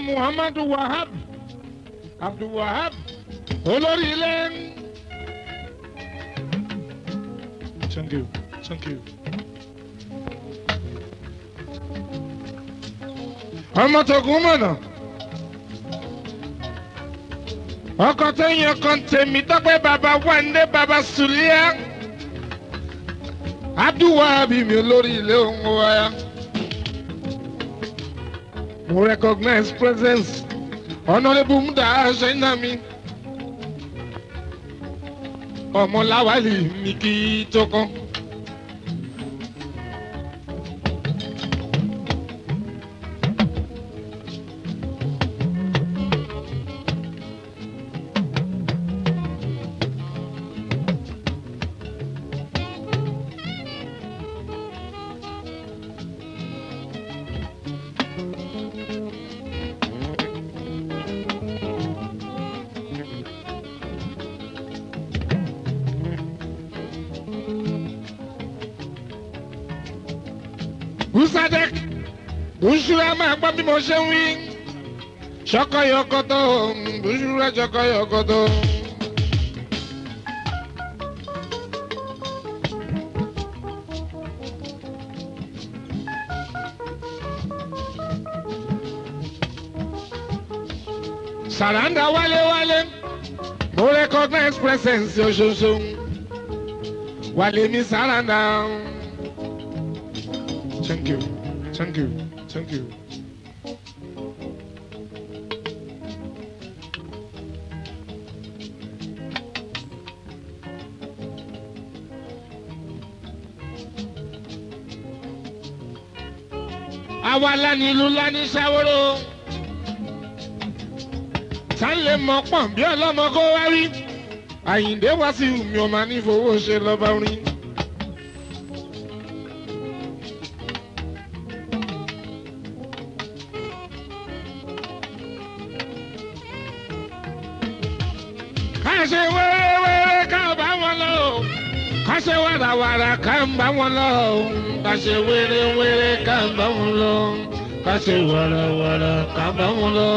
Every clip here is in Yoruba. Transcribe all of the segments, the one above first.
muhammadu wahab abdul wahab olórí ilé. thank you thank you. ọmọ tógun mọ̀nà ọkọ tẹ̀yìn ọkọ tèmi tọ́pẹ́ bàbá wáńdé bàbá sùlíà abdulwahabi mi olórí ilé ohun wáyà mo recognize presence honourable muda ṣẹ́nà mi ọmọláwálì mi kì í tó kàn. Busadek Busura máa gbọ́ bí mo ṣe ń wí. Ṣọkọyọkọtọ Busura ṣọkọyọkọtọ. Sàràǹdà wálé wálé mo recognize presence oṣooṣo. Wálé mi sàràǹdà. Thank you. Thank you. Thank you. àwa lani ìlú lani ṣàwòrò tá ń lè mọ pọ̀n bí ọlọ́mọ kó wá rí àyíǹde wá sí mi ò máa ní fowó ṣe lọ́ba orin. ká ṣe wẹ́rẹ́wẹ́rẹ́ ká bá wọn lọ o ká ṣe wàràwàrà ká ń bá wọn lọ o ká ṣe wẹ́rẹ́wẹ́rẹ́ ká ń bá wọn lọ ká ṣe wàràwàrà ká bá wọn lọ.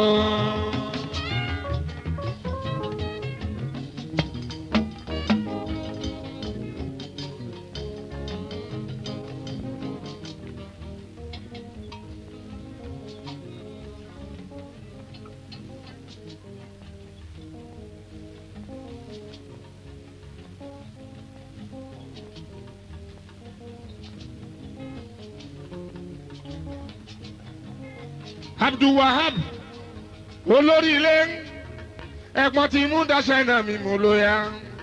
abdulwahab olórí ilé ẹ̀gbọ́n ti mú daṣẹ́ náà mi mú lóya.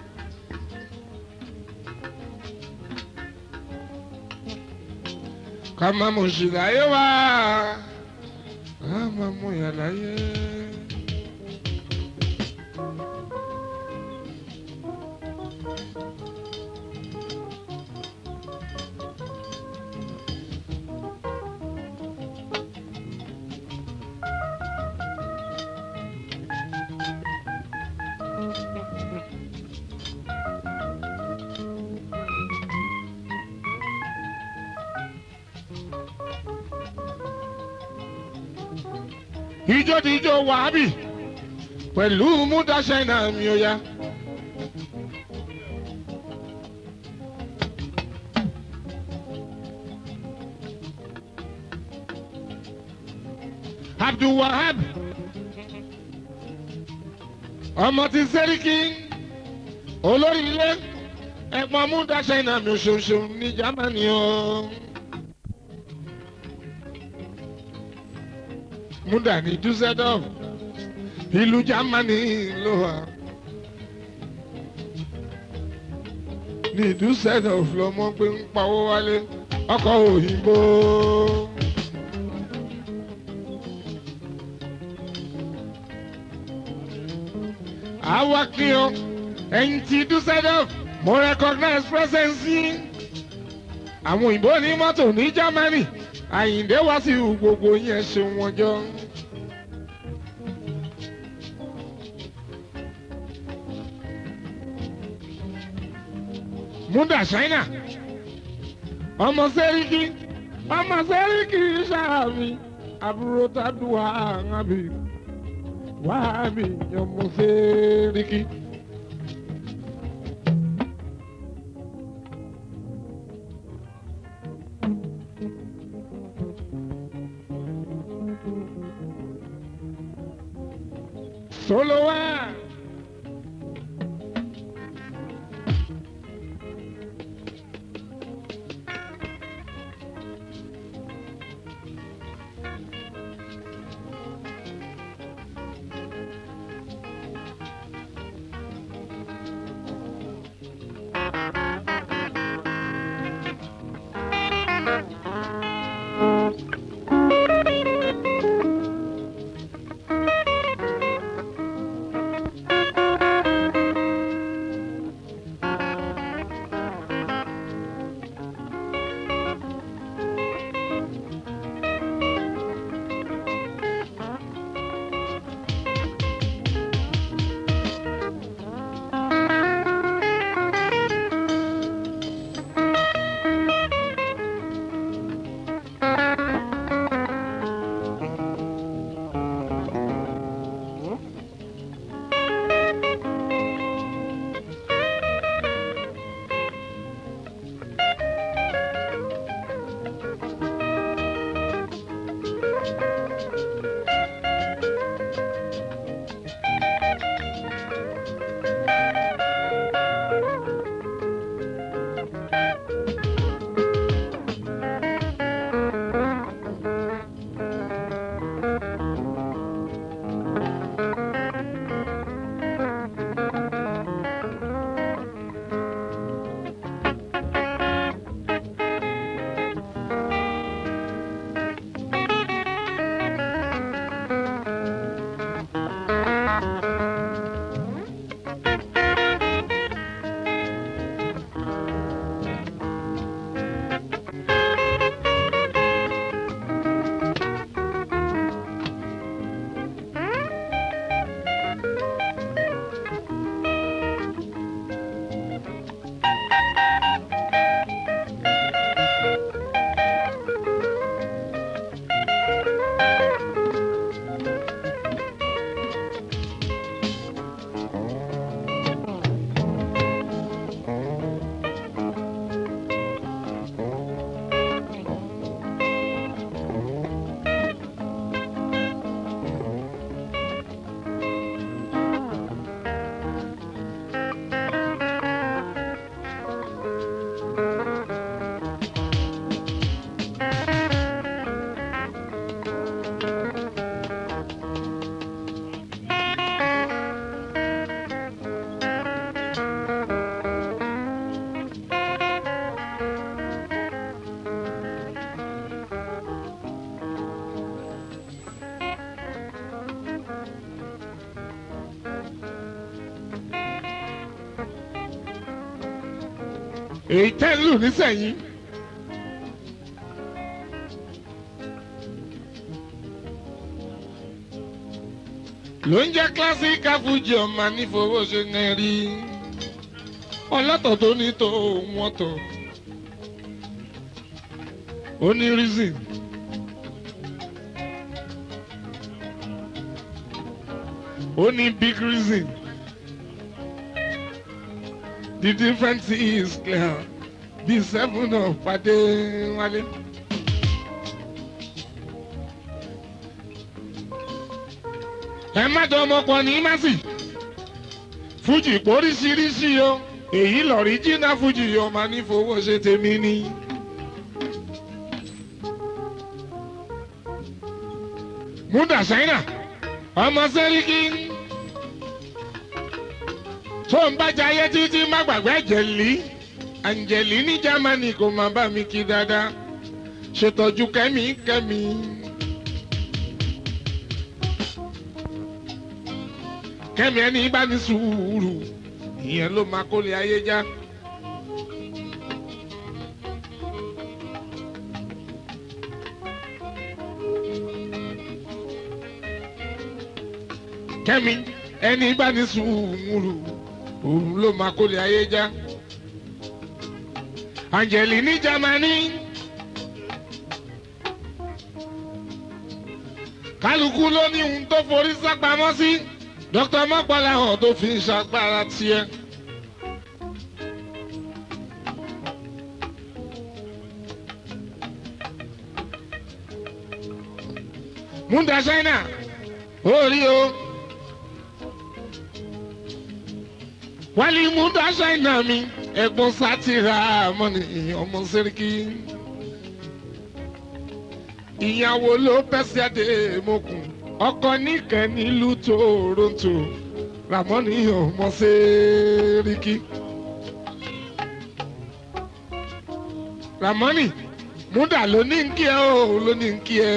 ká má mú sí láyé wá ká má mú yà láyé. ijó ti ijó wàhábì pẹ̀lú múdáṣẹ́ náà mi ò yá. abdulwahab ọmọ ti sẹ́ríkì olórí ilé ẹ̀gbọ́n múdáṣẹ́ náà mi ò ṣoṣo ní jámánì o. múdà ní dusseldorf ìlú germany ló wà ní dusseldorf lọmọ pé ń pawó wálé ọkọ̀ òyìnbó. àwa kí o ẹ̀yìn tí dusseldorf mo recognize presence yín àwọn òyìnbó ní mọ́tò ní germany àyìndé wá sí gbogbo yẹn ṣe wọn jọ. múdà ṣáínà ọmọ sẹ́ríkì ọmọ sẹ́ríkì ṣáàmì àbúrò tàdúrà àbí wá mi yan mo sẹ́ríkì. Solo va. èyí tẹ́ ń lù nísẹ̀yìn. ló ń jẹ́ kílásíkà fújì ọ̀ma nífowó ṣe ń rí ọlọ́tọ̀ tó ní tó wọ́n tọ̀ ó ní reason. ó ní big reason. The difference is clear. The seven of Pade Wale. Ẹ má jọ ọmọkọ ní Masi. Fújì póríṣiríṣi o. Èyí lọ̀rí jìnnà Fújì ọmọ ní fowó ṣe tèmi ni. Múdà Ṣáínà, ọmọ Sẹ́ríkì tó ń bá jayé títí má gbàgbé àjẹlí àǹjẹ̀lí ní Jámánì kò má bá mi kí dáadáa ṣètọ́jú kẹ́mi kẹ́mi. kẹ́mi ẹni bá ní sùúrù ìyẹn ló máa kólé ayé já. kẹ́mi ẹni bá ní sùúrù òun ló máa kólé ayé já. Angeli ní Jámánì kálukú ló ní ohun tó forí sápamọ́ sí dókítà mọ́pàlá hàn tó fi ń ṣàgbára tiẹ̀. múndà ṣáínà ó rí o wálé múndà ṣáínà mi ẹ̀gbọ́n sátìrà mọ́ni ọmọ sẹ́ríkì ìyàwó ló pẹ́sì àdé mọ́kùn ọkọ níkẹ́ nílùú toronto ramoni ọmọ sẹ́ríkì ramoni múndà ló ní kí ẹ ó ló ní kí ẹ.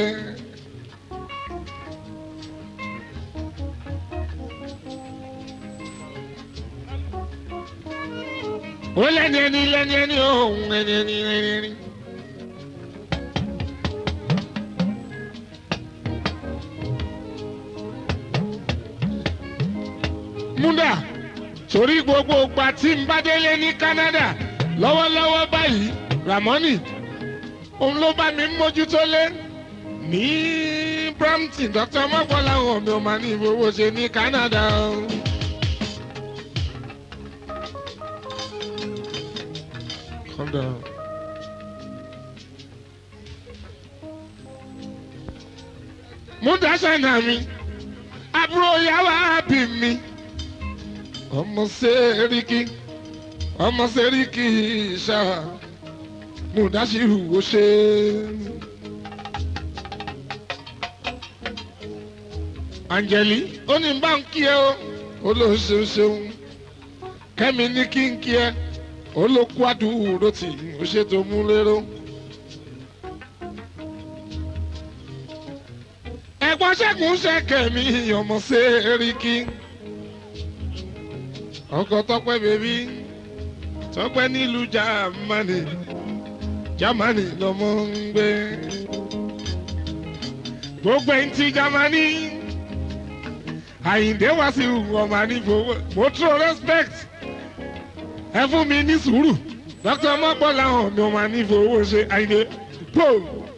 ó lẹ́ni ẹni lẹ́ni ẹni òun ẹni ẹni ẹni ẹni. múndà torí gbogbo ìgbà tí n bá délé ní Canada lọ́wọ́lọ́wọ́ báyìí Ramoni òun ló bá mi mójútó lé ní Brampton Dr. mọ́kànlá àwọn mi ò máa ní ìfowó ṣe ní Canada. Calm down. múndà ṣáínà mi àbúrò yàwá bí mi ọmọ sẹ́ríkì ọmọ sẹ́ríkì ṣáà múndà ṣírù ó ṣe. Angeli ó ní bá ń kí ẹ o ó ló ṣeun ṣeun kẹ́mi ní kí n kí ẹ ó ló kú àdúró tì ó ṣètò mú lérò. ẹ̀gbọ́n ṣẹ́gun ṣẹ̀kẹ̀ mi ọmọ sẹ́ríkì ọkọ̀ tọ́pẹ́ bèbí tọ́pẹ́ nílùú jámánì jámánì lọ́mọ ń gbé gbogbo ẹ̀ ń ti jámánì àyíǹde wá sí ọmọ ànífowó mo tún respect ẹ fún mi ní sùúrù dr mọ́gbọ́n làwọn mi ọmọ ànífowó ṣe àyíǹde pò.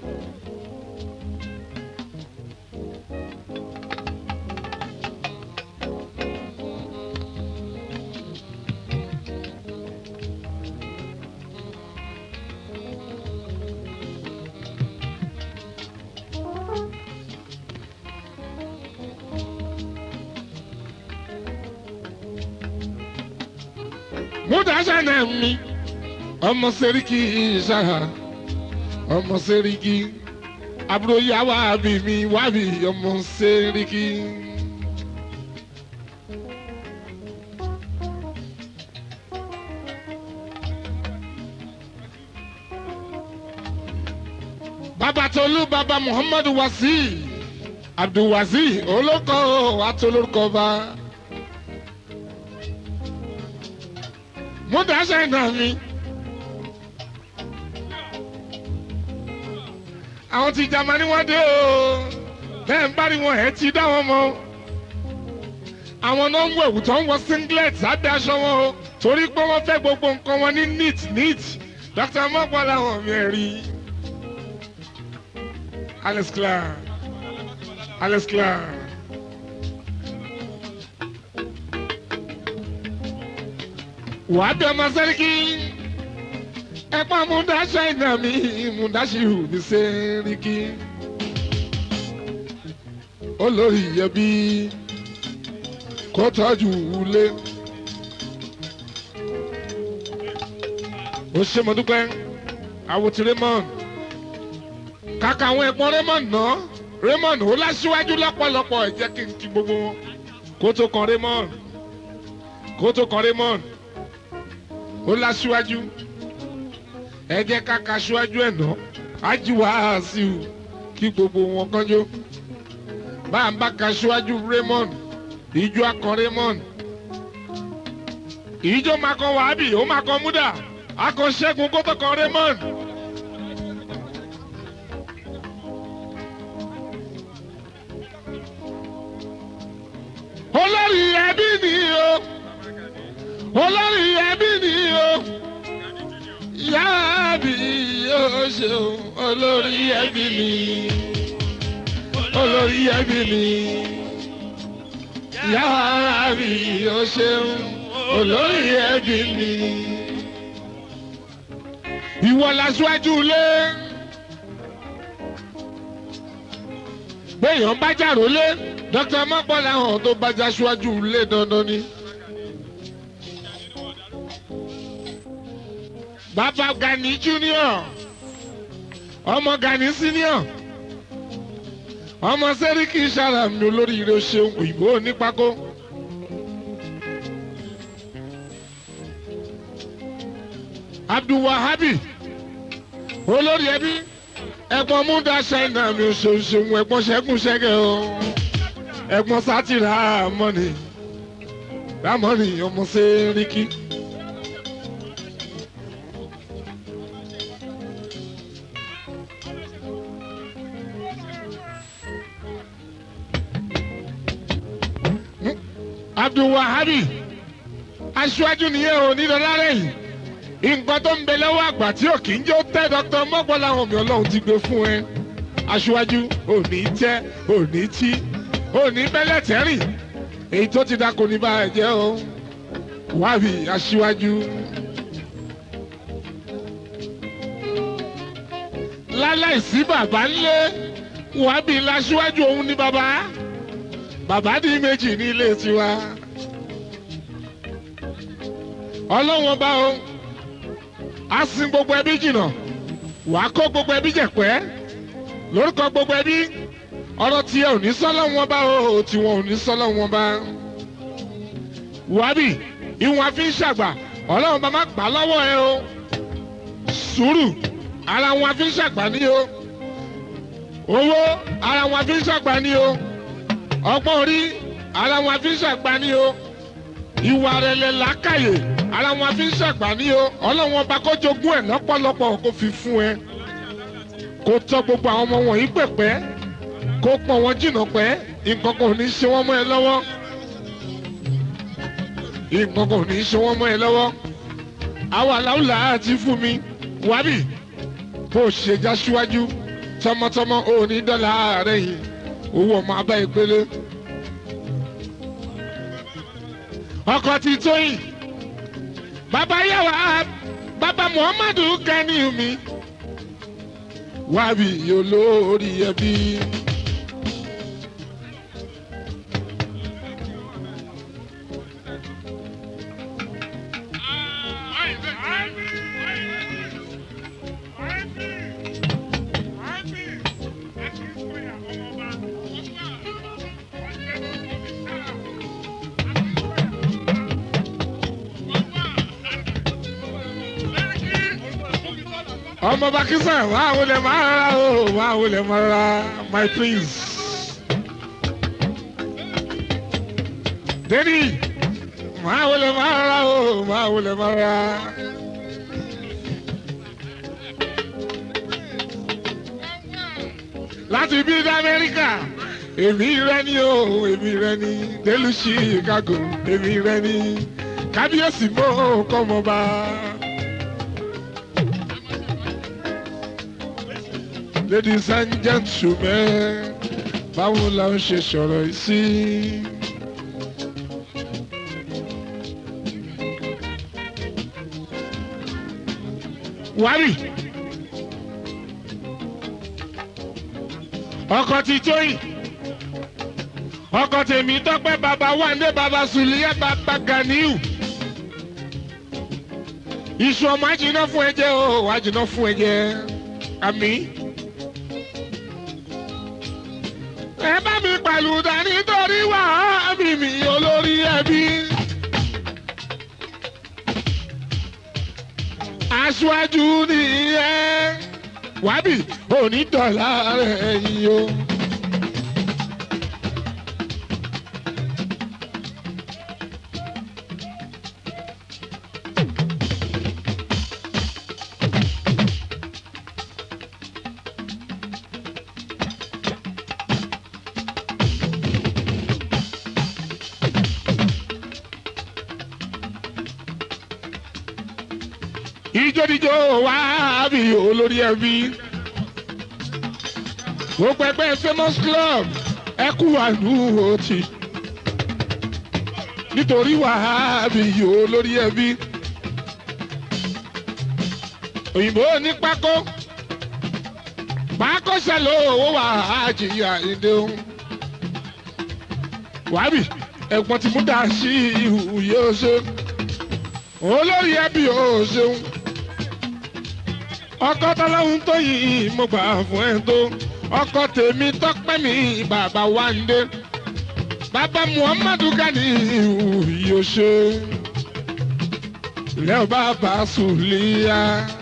múdàṣánà mi ọmọ sẹ́ríkì ṣáà ọmọ sẹ́ríkì àbúrò yàwá bí mi wábì ọmọ sẹ́ríkì. bàbá tolú bàbá muhammadu wasi abdulwasi olóko atolórúkọ bá. múdàṣẹ́ náà mi. àwọn ti Jámánì wọ́n dé o bẹ́ẹ̀ ń bá rí wọn ẹ̀ ti dá wọn mọ́ àwọn náà ń wọ ẹ̀wù tó ń wọ singlet sábẹ́ aṣọ wọn o torí pé wọ́n fẹ́ gbogbo nǹkan wọn ní neat neat Dr. mọ́pọ̀ làwọn mi ẹ̀ rí Alex Clark Alex Clark. wàá bẹ ọmọ sẹ́ríkì ẹ̀pọ̀ múdàṣẹ́ iná mi múdàṣíhù ní sẹ́ríkì olórí ẹbí kó tọ́jú ilé ó ṣe mo dúpẹ́ àwòtí Raymond kàkà àwọn ẹ̀gbọ́n Raymond náà Raymond ó láṣíwájú lọ́pọ̀lọpọ̀ ẹ jẹ́ kí n kí gbogbo wọn kó tó kan Raymond kó tó kan Raymond ó láṣíwájú ẹ jẹ́ ká ka ṣíwájú ẹ̀ ná ájú wàásù kí gbogbo wọn kánjó bá a bá ka ṣíwájú Raymond ìjọ akọ Raymond ìjọ máa kan wàhábì ó máa kan múdà akọ ṣẹ́gun kó tó kan Raymond. olórí ẹbí ni o olórí ẹbí ni o yáàbí yóò ṣeun olórí ẹbí ni olórí ẹbí ni yàrá mi ò ṣeun olórí ẹbí ni. ìwọ lásìwájú ilé béèyàn bá jàrò lé dr mọ́pọ́lá hàn tó bá já síwájú ilé dandan ni. bàbá Gani junior ọmọ Gani senior ọmọ sẹ́ríkì sàràmì olóríire ṣeun òyìnbó onípákó. abdulwahabi olórí ẹbí ẹ̀gbọ́n múdà ṣáínà mi ò ṣeun ṣeun ẹ̀gbọ́n ṣẹ́gun ṣẹ́gẹ̀ o ẹ̀gbọ́n sátìrà mọ́ni rámọ́ni ọmọ sẹ́ríkì. abdulwahabi aṣáájú nìyẹn ò ní lọ́lá lẹ́yìn nǹkan tó ń bẹ lọ́wọ́ àgbà tí ò kì í jó tẹ́ dr mọ́gbọ́lá àwọn mi ọlọ́run ti gbé fún ẹ aṣáájú ò ní tẹ́ ò ní tí ò ní bẹ́lẹ̀ tẹ́rìn èyí tó ti dá kò ní bá ẹ jẹ́ o wábì aṣáájú. láláìsí bàbá ńlé wábì láṣáájú òun ní bàbá bàbá di méjì ní ilé tiwa ọlọ́wọ́n bá o a sin gbogbo ẹbí jìnnà wà á kó gbogbo ẹbí jẹ̀pẹ́ lórúkọ gbogbo ẹbí ọ̀rọ̀ tiẹ̀ ò ní sọ́lọ́ wọn bá o tiwọn ò ní sọ́lọ́ wọn bá wàbí ìwọ̀n àfi ń ṣàgbà ọlọ́run bá má gbà lọ́wọ́ ẹ o sùúrù ara wọn àfi ń ṣàgbà ní o owó ara wọn àfi ń ṣàgbà ní o ọgbọ́n orí ara wọn fi ń ṣàgbá ní o ìwà rẹ̀lẹ̀ làákàyè ara wọn fi ń ṣàgbá ní o ọlọ́wọ́n ọba kó jogún ẹ̀ lọ́pọ̀lọpọ̀ kó fi fún ẹ kó tọ́ gbogbo àwọn ọmọ wọ̀nyí pẹ̀pẹ́ kó pọ̀n wọn jìnnà pẹ́ nǹkan kan ò ní ṣe wọ́n mọ́ ẹ lọ́wọ́ nǹkan kan ò ní ṣe wọ́n mọ́ ẹ lọ́wọ́ àwọn aláwùlà àti fún mi wábì bó ṣe já síwájú tọmọtọmọ ò ní dọ́là rẹ̀ yìí owó ọmọ abá ìpele. ọkọ ti tóyìn bàbá yàwá bàbá muhammadu Gani mi wábì olórí ẹbí. ọmọ bakisa máa wọlé máa rárá o máa wọlé máa rárá my prince. Denny máa wọlé máa rárá o máa wọlé máa rárá. láti bí ní Amẹ́ríkà èmi rẹ ni o èmi rẹ ni délùú Chicago èmi rẹ ni kábíyèsí mọ́ kọ́mọba. ladies and gentlemen báwo la ń ṣe sọ̀rọ̀ yìí sí. wárì ọkọ ti tóyìn ọkọ tèmi tọpẹ bàbá wàndé bàbá sùlíyà bàbá ganiu iṣu ọmọ àjìnà fún ẹ̀jẹ̀ o àjìnà fún ẹ̀jẹ̀ àmín. ẹ bá mi pẹ̀lú dání torí wà á bí mi olórí ẹbí. aṣáájú nìyẹn wábì onídọ̀là rẹ̀ yìí o. ìjódìjó wá bí olórí ẹbí. gbogbo ẹgbẹ́ famous club ẹ kú àánú òtí nítorí wàhábì yòó lórí ẹbí òyìnbó ní pákó pákó ṣẹlẹ̀ owó wàhájìyà ìdéhùn wàhábì ẹ̀gbọ́n ti mú dá sí ihò yóò ṣe olórí ẹbí yóò ṣeun ọkọ tọ́lọ́hún tó yìí mo gbà fún ẹ tó ọkọ tèmi tọ́pẹ́ mi bàbá wáńdé bàbá muhammadu gani yóò ṣe ilẹ̀ bàbá sùlíyà.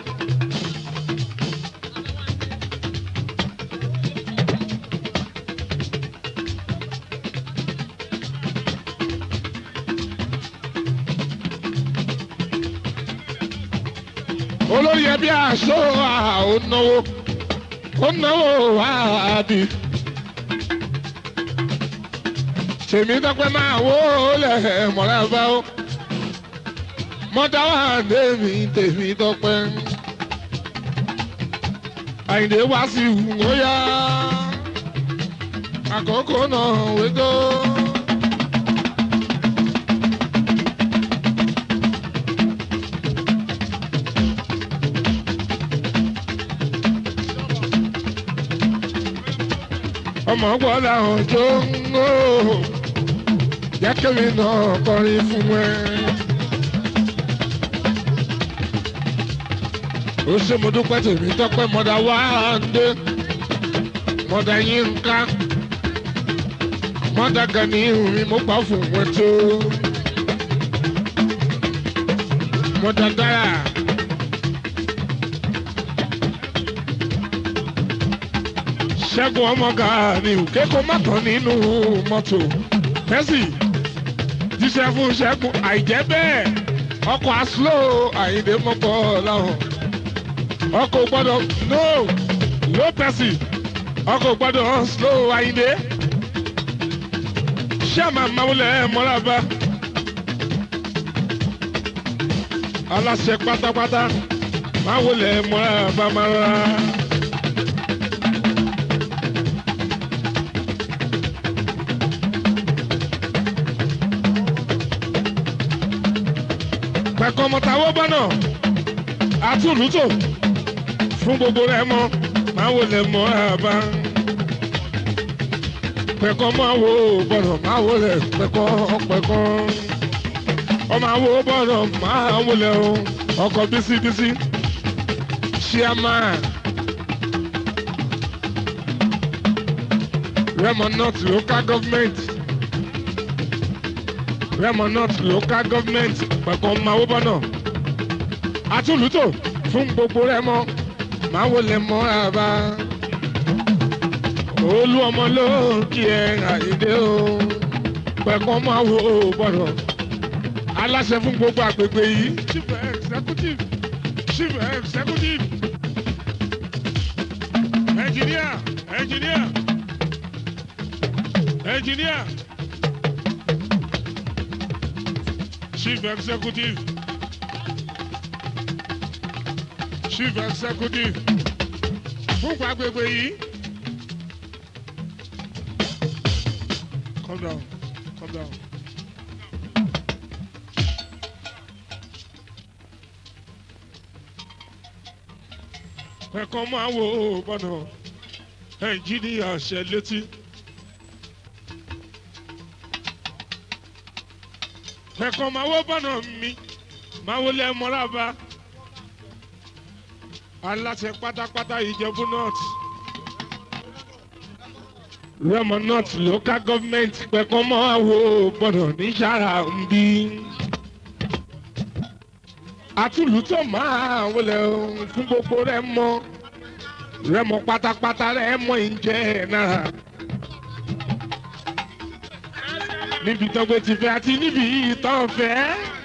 olórí ẹbí aṣọ àwọn náwó ó náwó àbí. tèmi dọ́pẹ́ máa wó lẹ̀ mọ́ra bá ó. mọ́tà wà tèmi tèmi dọ́pẹ́. àyìndé wá sí ó yá. àkókò náà wéjọ́. ọmọ gbọ́dọ̀ àwọn tó ń gbó jẹ́ kémi náà kọrin fún ẹ. ó ṣe mo dúpẹ́ tèmi tọ́pẹ́ mọ́dà wá dé mọ́dà yín ń ká mọ́dà gani mi mo gbà fún wọn tó mọ́dà dára. ṣẹ́gun ọmọ gàánì kéko mọ́tàn nínú mọ́tò tẹ́sì jíṣẹ́ fún ṣẹ́gun àìjẹ́ bẹ́ẹ̀ ọkọ̀ aslo àyíndé mọ́kọ́ láwọn ọkọ̀ gbọ́dọ̀ no low tẹ́sì ọkọ̀ gbọ́dọ̀ slow àyíndé ṣẹ́ẹ̀mà máwùlẹ̀ mọ́lábà aláṣẹ pátápátá máwùlẹ̀ mọ́lábà máa rà. pẹ̀kọ́ mọ̀tàwọ́ bọ́nà àtúntò fún gbogbo rẹ̀ mọ́ máa wò lẹ̀ mọ́ àbá. pẹ̀kọ́ máa wò bọ́nà máa wò lẹ̀ pẹ̀kọ́ pẹ̀kọ́. ọmọ àwò bọ́nà máa wò lẹ̀ o ọkọ̀ bísíbísí chairman Remo North local government. Remo North local government pẹ̀kọ́ máa wó bọ́nà. Atúlùtò fún gbogbo Remo máa wò lè mọ́ àbá. Olú ọmọ ló kí ẹ àìdé o. Pẹ̀kọ́ máa wò bọ́nà. Aláṣẹ fún gbogbo àgbègbè yìí. Chief executive chief executive engineer engineer engineer. chief executive chief executive fún gbàgbégbé yìí. calm down calm down. ẹ̀kan máa wo bọ́nà ẹnjíníà ṣẹ létí. ẹ̀kan máa wó bọ́nà mi máa wó lẹ́ mọ́lába aláṣẹ pátápátá ìjẹ̀bú north rẹ́mọ north local government pẹ̀kan máa wó bọ́nà ní sàrà ń bí àtúlùtọ̀ máa wọlé fún gbogbo rẹ̀ mọ́ rẹ́mọ pátápátá rẹ̀ mọ́ ìjẹ́ náà. níbi tó gbé ti fẹ́ àti níbi ìtàn fẹ́.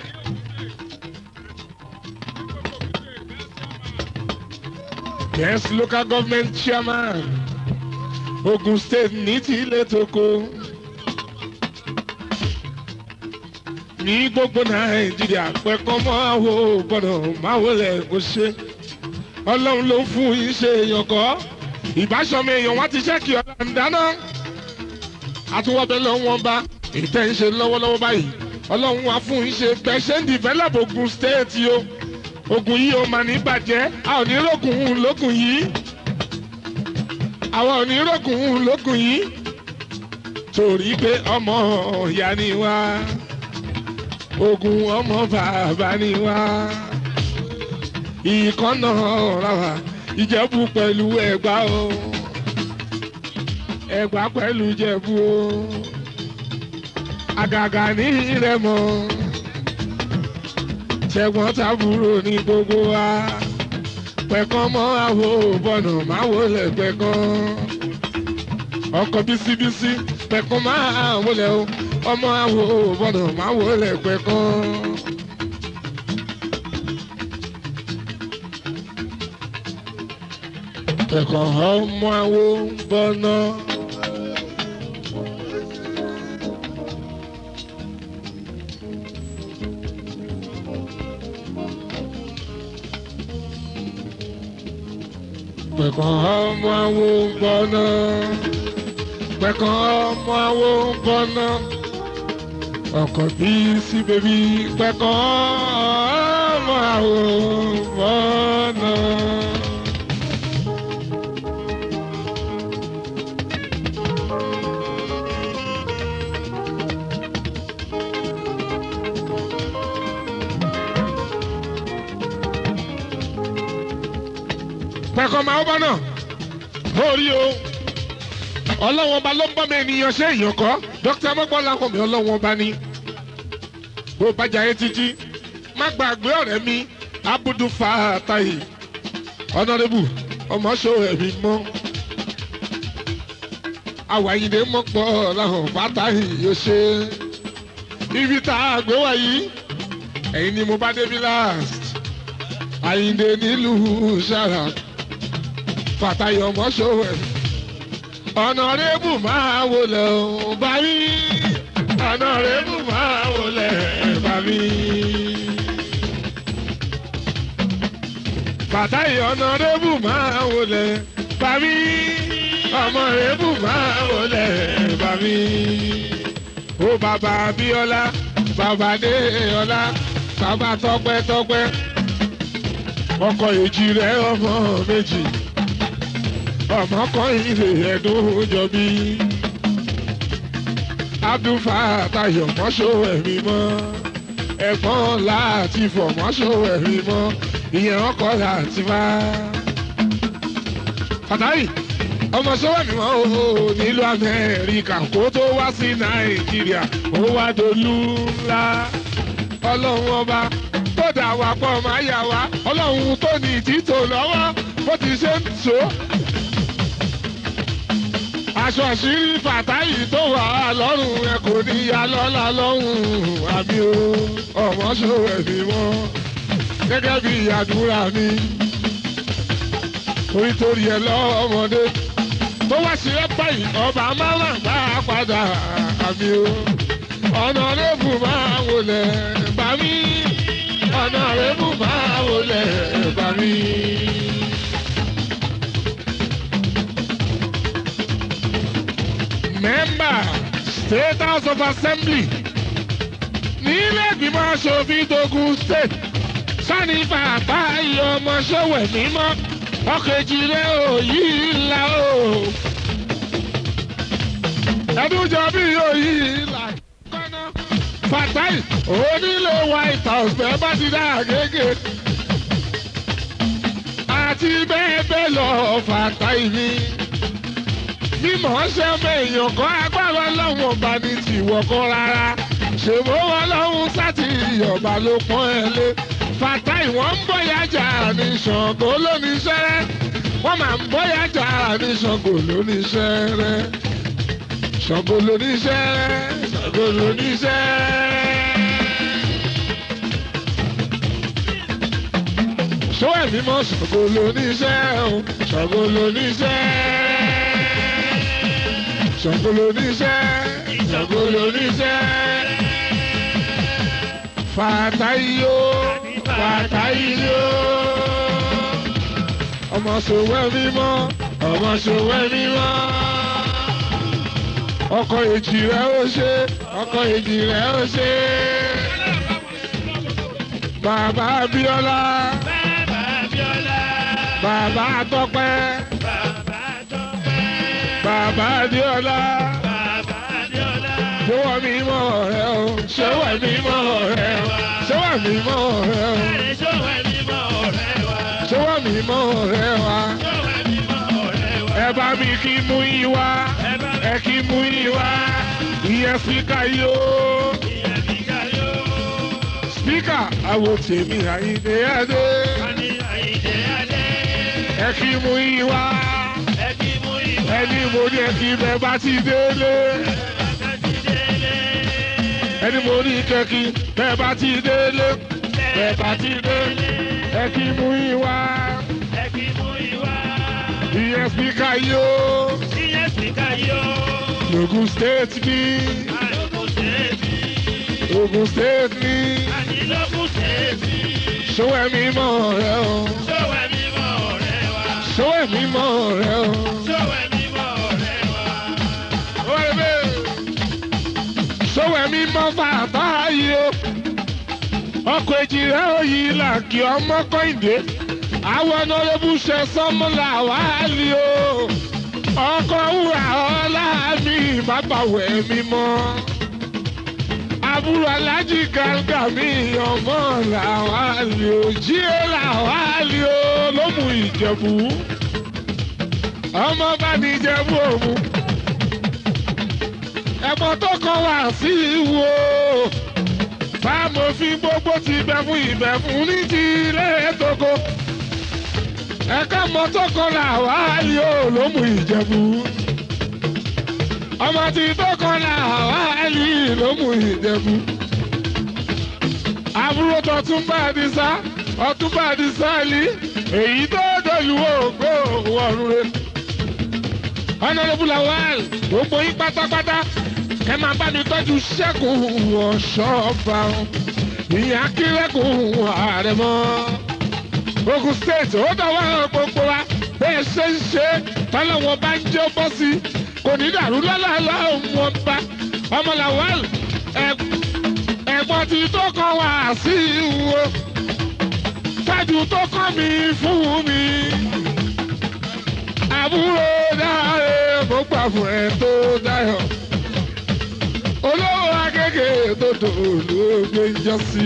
Yes, local government chairman Ogun state ní ti ilé toko. ní gbogbo nàìjíríà pẹ̀kọ́ máa wo gbọ́dọ̀ máa wọlé kó ṣe ọlọ́run ló fún yín ṣe èèyàn kọ́ ìbáṣọmọ èèyàn wọn ti ṣẹ́kì ọ̀la ń dáná àtúwọ́bẹ̀ lọ́wọ́ bá ìtẹ́ ń ṣe lọ́wọ́lọ́wọ́ báyìí ọlọ́run wa fún un ṣe bẹ́ẹ̀ ṣe ń develop Ogun State o ogun yìí ó máa ní bàjẹ́ a ò ní rógùn lókun yìí àwọn ò ní rógùn lókun yìí torí pé ọmọ ìyá ni wá ogun ọmọ bàbá ni wá ìkànnà ra wa ìjẹ̀bú pẹ̀lú ẹ̀gbá o ẹ̀gbá pẹ̀lú ìjẹ̀bú o àgàgà ní ìrẹ̀mọ ṣẹ̀gbọ́n tàbúrò ní gbogbo wa pẹ̀kan mọ́ àwo bọ̀nà máa wọlé pẹ̀kan ọkọ̀ bísíbísí pẹ̀kan máa wọlé o ọmọ àwo bọ̀nà máa wọlé pẹ̀kan. pẹ̀kan ọmọ àwo bọ̀nà. pẹ̀kan ọmọ àwo bọ̀nà pẹ̀kan ọmọ àwo bọ̀nà ọkọ̀ bí sí bèbí pẹ̀kan ọmọ àwo bọ̀nà. pẹ̀kan máa bọ́ náà lórí o ọlọ́wọ́n ọba ló ń bọ́ mi ènìyàn ṣé èèyàn kọ́ dókítà mọ́gbọ́n làwọn mi ọlọ́wọ́n ọba ni bó bá jayé títí má gbàgbé ọ̀rẹ́ mi abudu fatahi ọ̀nàdébù ọmọṣọ ẹ̀mí mọ́ àwàyídé mọ́pọ̀ làwọn fatahi yóò ṣe ibi tá a gbé wá yìí ẹ̀yin ni mo bá débi last àyíndé nílùú sára fàtàyọ̀ mọ́ṣọ́wẹ̀ ọ̀nàrẹ́bù máa wọlé o bá mi ọ̀nàrẹ́bù máa wọlé bá mi. fàtàyọ̀ ọ̀nàrẹ́bù máa wọlé bá mi ọmọrẹ́bù máa wọlé bá mi. ó bàbá Abíọ́lá bàbá Déọlá bàbá Tọ́pẹ́ Tọ́pẹ́ ọkọ èjì rẹ ọmọ méjì ọmọ kan ilé ẹdún jọbí abdulfatayọ mọṣọ ẹmí mọ ẹ̀gbọ́n láti fọ mọṣọ ẹmí mọ ìyẹn ọkọ láti má. Fàtáì ọmọ sọ́wọ́mí mọ́ o nílùú Amẹ́ríkà kó tó wá sí Nàìjíríà ó wá dolú ńlá ọlọ́run ọba tó dà wá pọ̀ máa yà wá ọlọ́run tó ní títò lọ́wọ́ bó ti ṣe ń tó. aṣọ àṣírí fàtáyì tó wà lọ́rùn ẹ kò ní ya lọ́la lọ́hùn àbí o ọmọ ṣòwò ẹ̀mí mọ́ gẹ́gẹ́ bí àdúrà mi torí torí ẹ lọ́mọdé tó wá sí ẹ báyìí ọba máa ń gbà padà àbí o ọ̀nà lébù máa wọlé bá mi ọ̀nà rẹ̀mú máa wọlé bá mi. Member State House of Assembly nílé ìgbìmọ̀ aṣòfin Togun State sani bàbá iye ọmọ ṣòwò mímọ́ ọkẹ̀jìlẹ̀ òyì ńlá o. ẹdúnjọ bí òyì ńlá kọ́nà fatai onílé white house bẹ́ẹ̀ bá ti dá àgége àti bẹ́ẹ̀ bẹ́ẹ̀ lọ fatai mi mímọ̀ ṣe ọmọ èèyàn kan agbára lọ́wọ́ ọba ní tìwọ̀ kan rárá ṣèwọ́ wọn lọ́hún sátì ọba ló pọ́n ẹ lé fatai wọ́n ń bọ̀yà jà ní Ṣàngó lónìí ṣẹ́rẹ́ wọ́n máa ń bọ̀yà jà ní Ṣàngó lónìí ṣẹ́rẹ́ Ṣàngó lónìí ṣẹ́rẹ́ Ṣàngó lónìí ṣẹ́rẹ́. ṣó ẹ̀mí mọ́ Ṣàngó lónìí ṣẹ́ o Ṣàngó lónìí ṣẹ́ Ṣàngó lónìí ṣẹ́ Ṣàngó lónìí ṣẹ́ fàtàyò fàtàyò ọmọ sòwò mímọ́ ọmọ ṣòwò mímọ́. ọkọ èjì rẹ̀ ó ṣe ọkọ èjì rẹ̀ ó ṣe. bàbá Abíọ́lá Bàbá Abíọ́lá. bàbá Tọ́pẹ́ Bàbá Tọ́pẹ́. bàbá Adéọlá Bàbá Abíọ́lá. ṣọwọ́ mímọ́ rẹ̀ o ṣọwọ́ mímọ́ rẹ̀ o ṣọwọ́ mímọ́ rẹ̀ o Ẹ̀rẹ̀ ṣọ́wọ́ mímọ́ ọ̀rẹ́ wa. ṣọwọ́ mímọ́ rẹ̀ wa. Ṣọ́wọ́ mímọ́ ọ̀rẹ́ wa. ẹ bá mi kí mú yín wá Ẹ bá ẹ kí mú yín wá ìyẹn spíkà yóò ìyẹn fi káyọ̀. spíkà àwo tèmi àyíndé adé A ní Àyìndé Adé. ẹ kí mú yín wá Ẹ kí mú ìwà. ẹni mo ní ẹ kí bẹ bá ti délé Bàbá ti délé. ẹni mo ní kẹkí bẹ bá ti délé bẹ bá ti délé ẹ kí mú yín wá Ẹ kí mú ìwà. ìyẹn spíkà yóò Ìyẹn fi káyọ̀. lògùn state ní Àlòkù ṣèbí. Ògùn state ní Ànílòkù ṣèbí. ṣọwọ́ ẹ̀mí mọ́ rẹ o Ṣọ́wọ́ mímọ́ ọ̀rẹ́ wa. ṣọwọ́ ẹ̀mí mọ́ rẹ o. Ṣọ́wọ́ mímọ́ ọ̀rẹ́ wa. sọwọ́ ẹ̀mí mọ́ bàbá yìí o ọkọ̀ èjì rẹ̀ ò yí làkì ọmọ kọ́hìndé àwọn ọ̀nàrẹ́bù ṣe sọ́mọ́lá wàhálì o ọkọ̀ wúrà ọlá mi bàbá wẹ̀ mí mọ́ àbúrò alájì gàǹgà mi ọmọ làwálì o jíé làwálì o ló mú ìjẹ̀bú ọmọ bá ní ìjẹ̀bú òmu ẹ̀gbọ́n tó kàn wá sí ìwò fámòfin gbogbo ti bẹ fún ìbẹ̀ fún ní ti ilé tóko ẹ̀ka mọ́ tó kàn là wá yóò ló mú ìjẹ̀bú ọmọ tí tó kàn là wá yìí ló mú ìjẹ̀bú àbúrò tó tún bá a di sá ọtún bá a di sáàlì èyí tó dọ̀lú ògbó ọ̀run rẹ̀ honourable lawal gbogbo yín pátápátá ẹ máa bá mi tọ́jú ṣẹ́gun ọ̀ṣọ́ba ìyẹn akérèkùn àrẹ̀mọ. Ogun state ó dọ̀wọ́ gbogbo wa bẹ́ẹ̀ ṣe ń ṣe tọ́lọ́wọ́n bá ń jẹ́ bọ́ sí kò ní dàrú lọ́lọ́lọ́ wọn bá ọmọ lawal ẹ̀gbọ́n tí tó kàn wá sí ìwò tájú tó kàn mí fún mi àbúrò dáre mo gbà fún ẹ tó dáyọ̀ olówó akeke tó dòlóògbé jọ sí.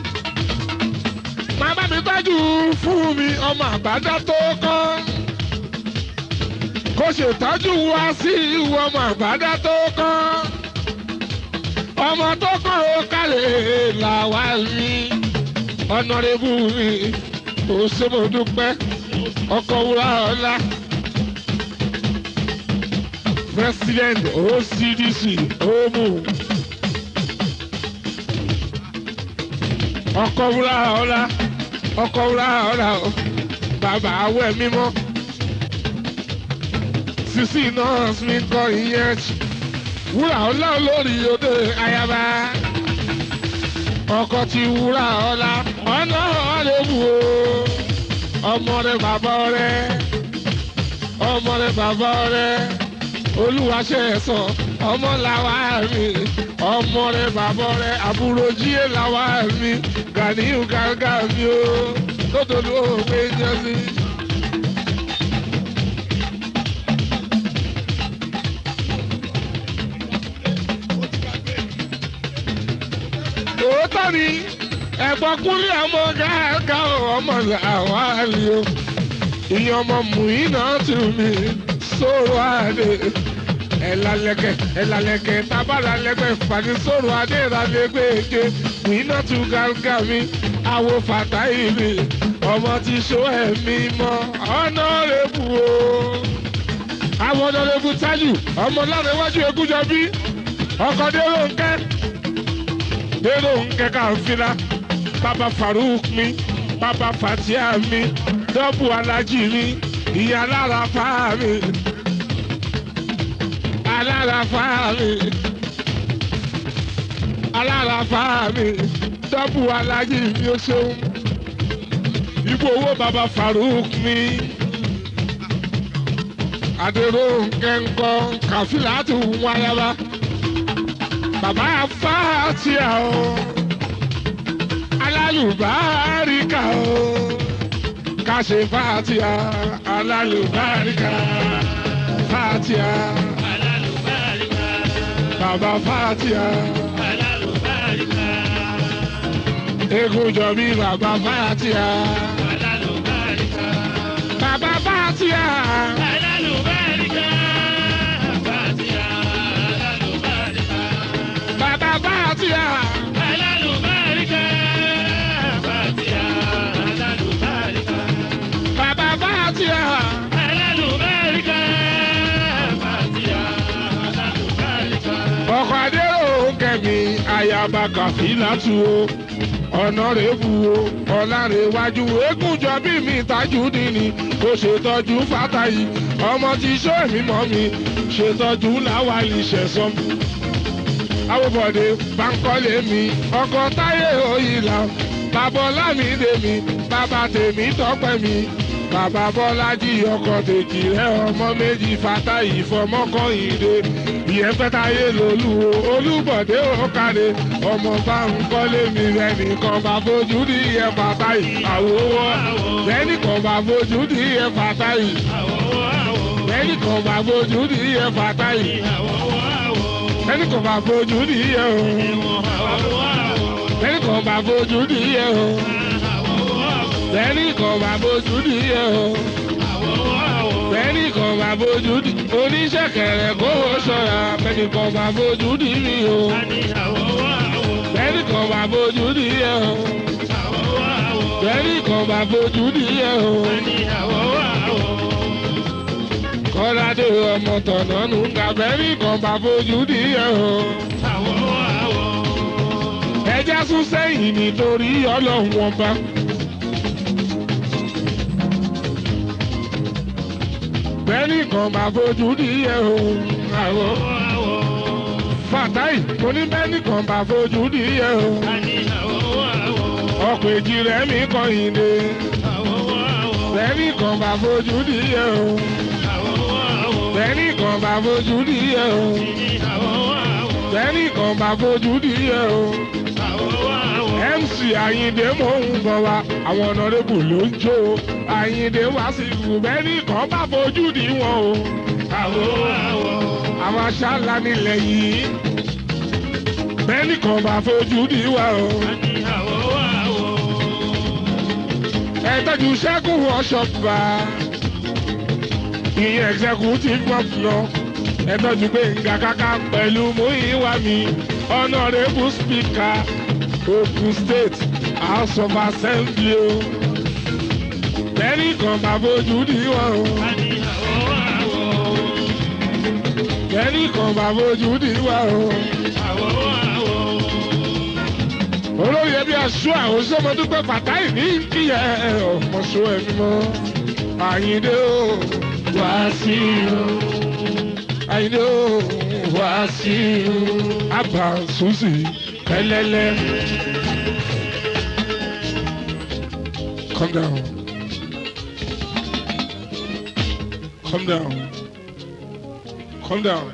màmá mi tọ́jú fún mi ọmọ àbádá tó kán kó ṣètọ́jú wá sí ìwọ ọmọ àbádá tó kán ọmọ tó kàn ó kálẹ̀ làwa mi ọ̀nàrẹ́bù mi ò ṣe mo dúpẹ́ ọkọ̀ wúrà ọ̀la president ocdc omu ọkọ wúrà ọlá ọkọ wúrà ọlá o bàbá awẹ mímọ́ sisi nọọsì mi kọ ìyẹn wúrà ọlá olórí òde ayaba ọkọ ti wúrà ọlá ọ̀nà ọ̀lẹ́wù o ọmọ rẹ bàbá rẹ ọmọ rẹ bàbá rẹ olúwaṣẹ ẹsọ ọmọ làwa mi ọmọ rẹ bàbá rẹ àbúrò jíye làwa mi gàníyù gàgà mi o lódodo òwe jẹsí. òótọ́ ni ẹ̀gbọ́n kúnlé ọmọ gàgà ọmọ làwa mi o ìyẹn ọmọ mùínà tù mí sọ̀rọ̀ àdé ẹ̀làlẹ̀kẹ̀ ẹ̀làlẹ̀kẹ̀ tábàlàlẹ̀kẹ̀ fàdí sọ̀rọ̀ àdé ìrànlẹ́gbẹ̀ èké wíná tu gàgà mi àwo fàtà ìrì ọmọ ti ṣó ẹ̀mí mọ́ ọ̀nà rẹ̀bù o. àwọn ọ̀nà rẹ̀bù tájù ọmọ lára iwájú egúnjọ bí ọkọ̀ dérò ńkẹ́ dérò ńkẹ́ káfíńlá bàbá Farouk mi bàbá Fatia mi dọ́bù alájì mi ìyá lára fáà mi alára fáà mi alára fáà mi dọ́bù alájì mi ó ṣeun ipò owó bàbá Farouk mi adéró nkẹ́ńkọ́ kàfílà tó wáyába bàbá fàtíà o alálùbáríkà o kàṣe fàtíà alálùbáríkà fàtíà Alálùbáríkà, bàbá fàtíà alálùbáríkà, egun jọbí bàbá fàtíà alálùbáríkà, bàbá fàtíà alálùbáríkà, Fàtíà, alálùbáríkà, bàbá fàtíà alálùbáríkà, Fàtíà, alálùbáríkà, bàbá fàtíà alálùbáríkà, Fàtíà, alálùbáríkà. ọkọ̀ adéró kẹ̀mí ayaba kàfílà tu o ọ̀nà rẹ̀ bu o ọ̀làrẹ̀wájú egúnjọ bí mi tajú nìní kò ṣètọ́jú fàtàyì ọmọ tí sọ èmi mọ́ mi ṣètọ́jú láwàlì ṣẹ̀sán awobode bankole mi ọkọ táyé òyìnlá bàbá ọlámídé mi bàbá tèmi tọpẹ mi bàbá bọlájí ọkọ tèjì rẹ ọmọ méjì fatayi fọmọkànyìndé ìyẹn fẹtàyé lolú o olúbọdé òkàdé ọmọ bankole mi rẹ nìkan bá fojú ní ìyẹn fatayi àwòwọ lẹnìkan bá fojú ní ìyẹn fatayi lẹnìkan bá fojú ní ìyẹn fatayi ẹnì kan bá fojú nìyẹn o ẹnì kan bá fojú nìyẹn o ẹnì kan bá fojú nìyẹn o ẹnì kan bá fojú ní oníṣẹ́kẹ̀rẹ̀ kó o ṣọ́ra ẹnì kan bá fojú nìyẹn o ẹnì kan bá fojú nìyẹn o ẹnì kan bá fojú nìyẹn o kọ́ládé ọmọ tọ̀nà nù gàbẹ́rì kan bá fojú nìyẹn o. ẹja sún sẹ́yìn nítorí ọlọ́run ọba. bẹ́ẹ̀ni kan bá fojú nìyẹn o. àwọ̀ fàtáì mo ní bẹ́ẹ̀ni kan bá fojú nìyẹn o. ọkọ̀ èjì rẹ̀ mi kọ̀yìn dé. bẹ́ẹ̀ni kan bá fojú nìyẹn o. bẹ́ẹ̀ni kan bá fojú nìyẹn o. bẹ́ẹ̀ni kan bá fojú nìyẹn o. MC Ayinde mò ń bọ̀ wá àwọn ọ̀nàdébù ló ń jó o Ayinde wá sí ìlú bẹ́ẹ̀ni kan bá fojú di wọn o. àwọn aṣáálá nílẹ̀ yìí bẹ́ẹ̀ni kan bá fojú di wa o. ẹ tọ́jú sẹ́kùn ọ̀ṣọ́ba ìyẹn executive governor ẹ tọ́jú Gbénga Káká pẹ̀lú Múyìwá mi honourable speaker Ogun State House of Assembly o bẹ́ẹ̀ni kan bá fojú di wọn o bẹ́ẹ̀ni kan bá fojú di wọn o. olórí ẹbí aṣọ àwọn sọmọdúpẹ́ fàtáì ní kíyẹ ọmọṣọ ẹ̀mí mọ́ Àyìndé o wá sí o Àyìndé o wá sí o àbá sùsì ẹlẹ́lẹ́. Calm down. Calm down. Calm down.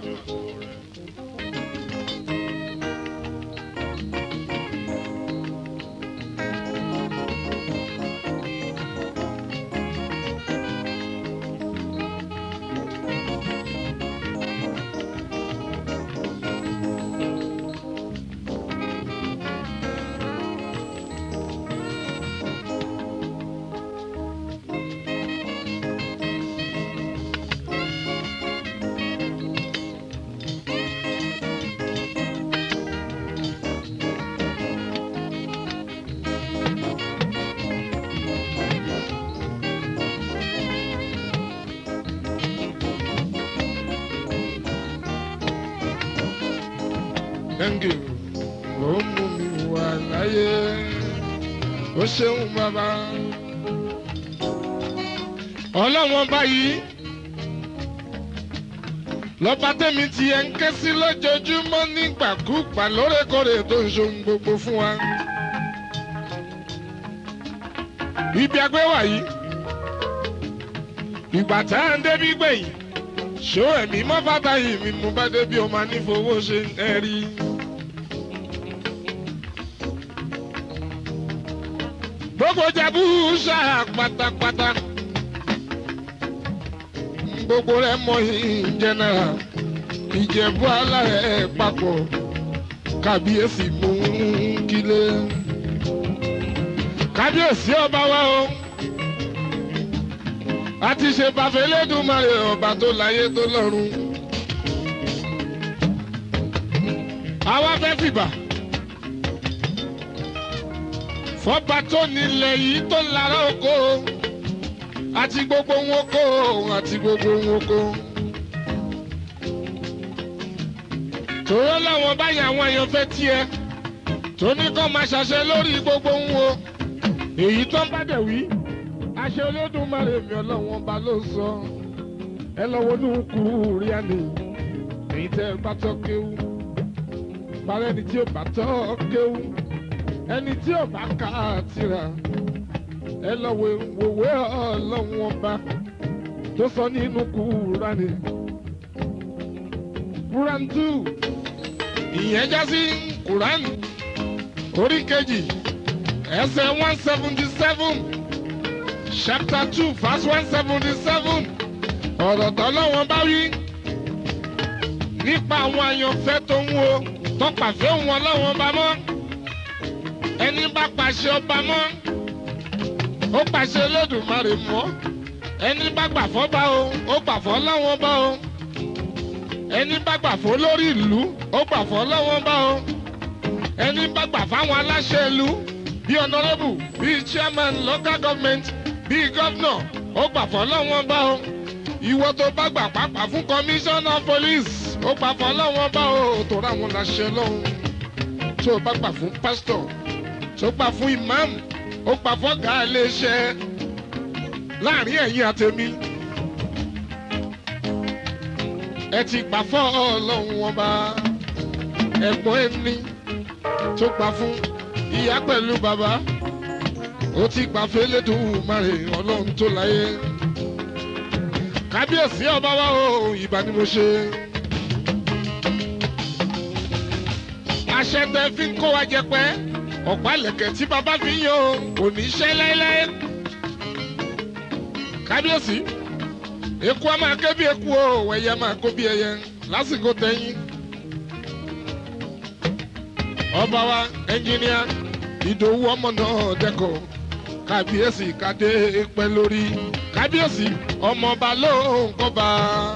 Thank you. Ó mú mi wà láyé. Ó ṣeun bàbá. Ọlọ́wọ́n báyìí. Lọ́ba tẹ́mi ti ẹ̀ ń ké sí lójoojúmọ́ nígbàkúgbà lóòrèkóòrè tó ń ṣohun gbogbo fún wa. Ibi agbé wà yìí. Ìgbà tá à ń débi gbẹ̀yìn. ṣó ẹ̀mí mọ́ bàtà yìí mi mú bá débi ọmọ anífowó ṣe ń ẹ̀rí. gbogbo jabu ṣáà pátápátá gbogbo rẹ̀ mọ ìjẹnara ìjẹ̀bú alárẹ̀ papọ̀ kábíyèsí mú kílé kábíyèsí ọba wa o a ti ṣe bàfẹ́ lẹ́dùnmarè ọba tó láyé tó lọ́run àwa fẹ́ fìbà fọba tó nílẹ̀ yìí tó lára oko àti gbogbo wọn kó àti gbogbo wọn kó. tòró làwọn báyìí àwọn èèyàn fẹ́ tiẹ̀ tó ní kó máa ṣàṣẹ lórí gbogbo ń wo èyí tó ń bá dẹ̀ wí àṣẹ olódùmarè mi ọlọ́wọ́n ba ló sọ ẹ lọ́wọ́ ní kúrú rí àná èyí tẹ́ ẹ bá tọ́ kéwú parẹ́ ẹni tí ò bá tọ́ kéwú ẹni tí ò bá kà á tira ẹ lọ́wọ́ wòwe ọlọ́wọ́n ba tó sọ nínú kúrú rání Quran two ìyẹn já sí Quran orí kejì ẹsẹ̀ one seventy seven chapter two verse one seventy seven ọ̀rọ̀ tọ́lọ́wọ́n bá wí nípa àwọn àyànfẹ́ tó ń wo tọpàfẹ́ wọn lọ́wọ́n bá mọ́ ẹni bá pàṣẹ ọba mọ́ ó pàṣẹ Olódùmarè mọ́ ẹni bá gbàfọ́ bá o ó gbàfọ́ lọ́wọ́n bá o ẹni bá gbà fún lórí ìlú ó gbà fún lọ́wọ́ bá o ẹni bá gbà fáwọn aláṣẹ ìlú bíi honourable bíi chairman local government bíi governor ó gbà fún lọ́wọ́ bá o ìwọ tó bá gbà pàápàá fún commissioner police ó gbà fún lọ́wọ́ bá o tó ráwọn láṣẹ lọ́hùn tó o bá gbà fún pastor tó gbà fún imam ó gbà fún ọ̀gá iléeṣẹ́ láàrin ẹ̀yin àtẹ̀mí ẹ ti gbà fọ́ ọlọ́run ọba ẹ̀gbọ́n ẹni tó gbà fún ìyá pẹ̀lú bàbá ó ti gbà fẹ́lẹ́dùnmarè ọlọ́run tó láyé kábíyèsí ọba wa o ìbá ni mo ṣe. àṣẹ tẹ fi ń kó wa jẹ pẹ́ ọ̀pá lẹ̀kẹ̀ tí bàbá fi ń yọ kò ní ṣẹ́ láéláé kábíyèsí eku a máa ké bí eku o ẹyẹ máa kó bí ẹyẹ lásìkò tẹ̀yìn. ọba wa ẹnjìníà ìdòwú ọmọ náà dẹkọ kábíyèsí kádé pẹ́ lórí kábíyèsí ọmọọba ló ń kọba.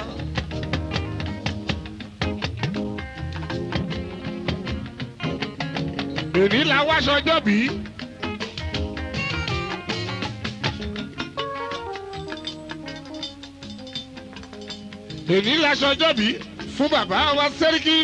èní la wá sọjọ́ bí. èní la sọjọ́ bí fún bàbá wa sẹ́ríkì.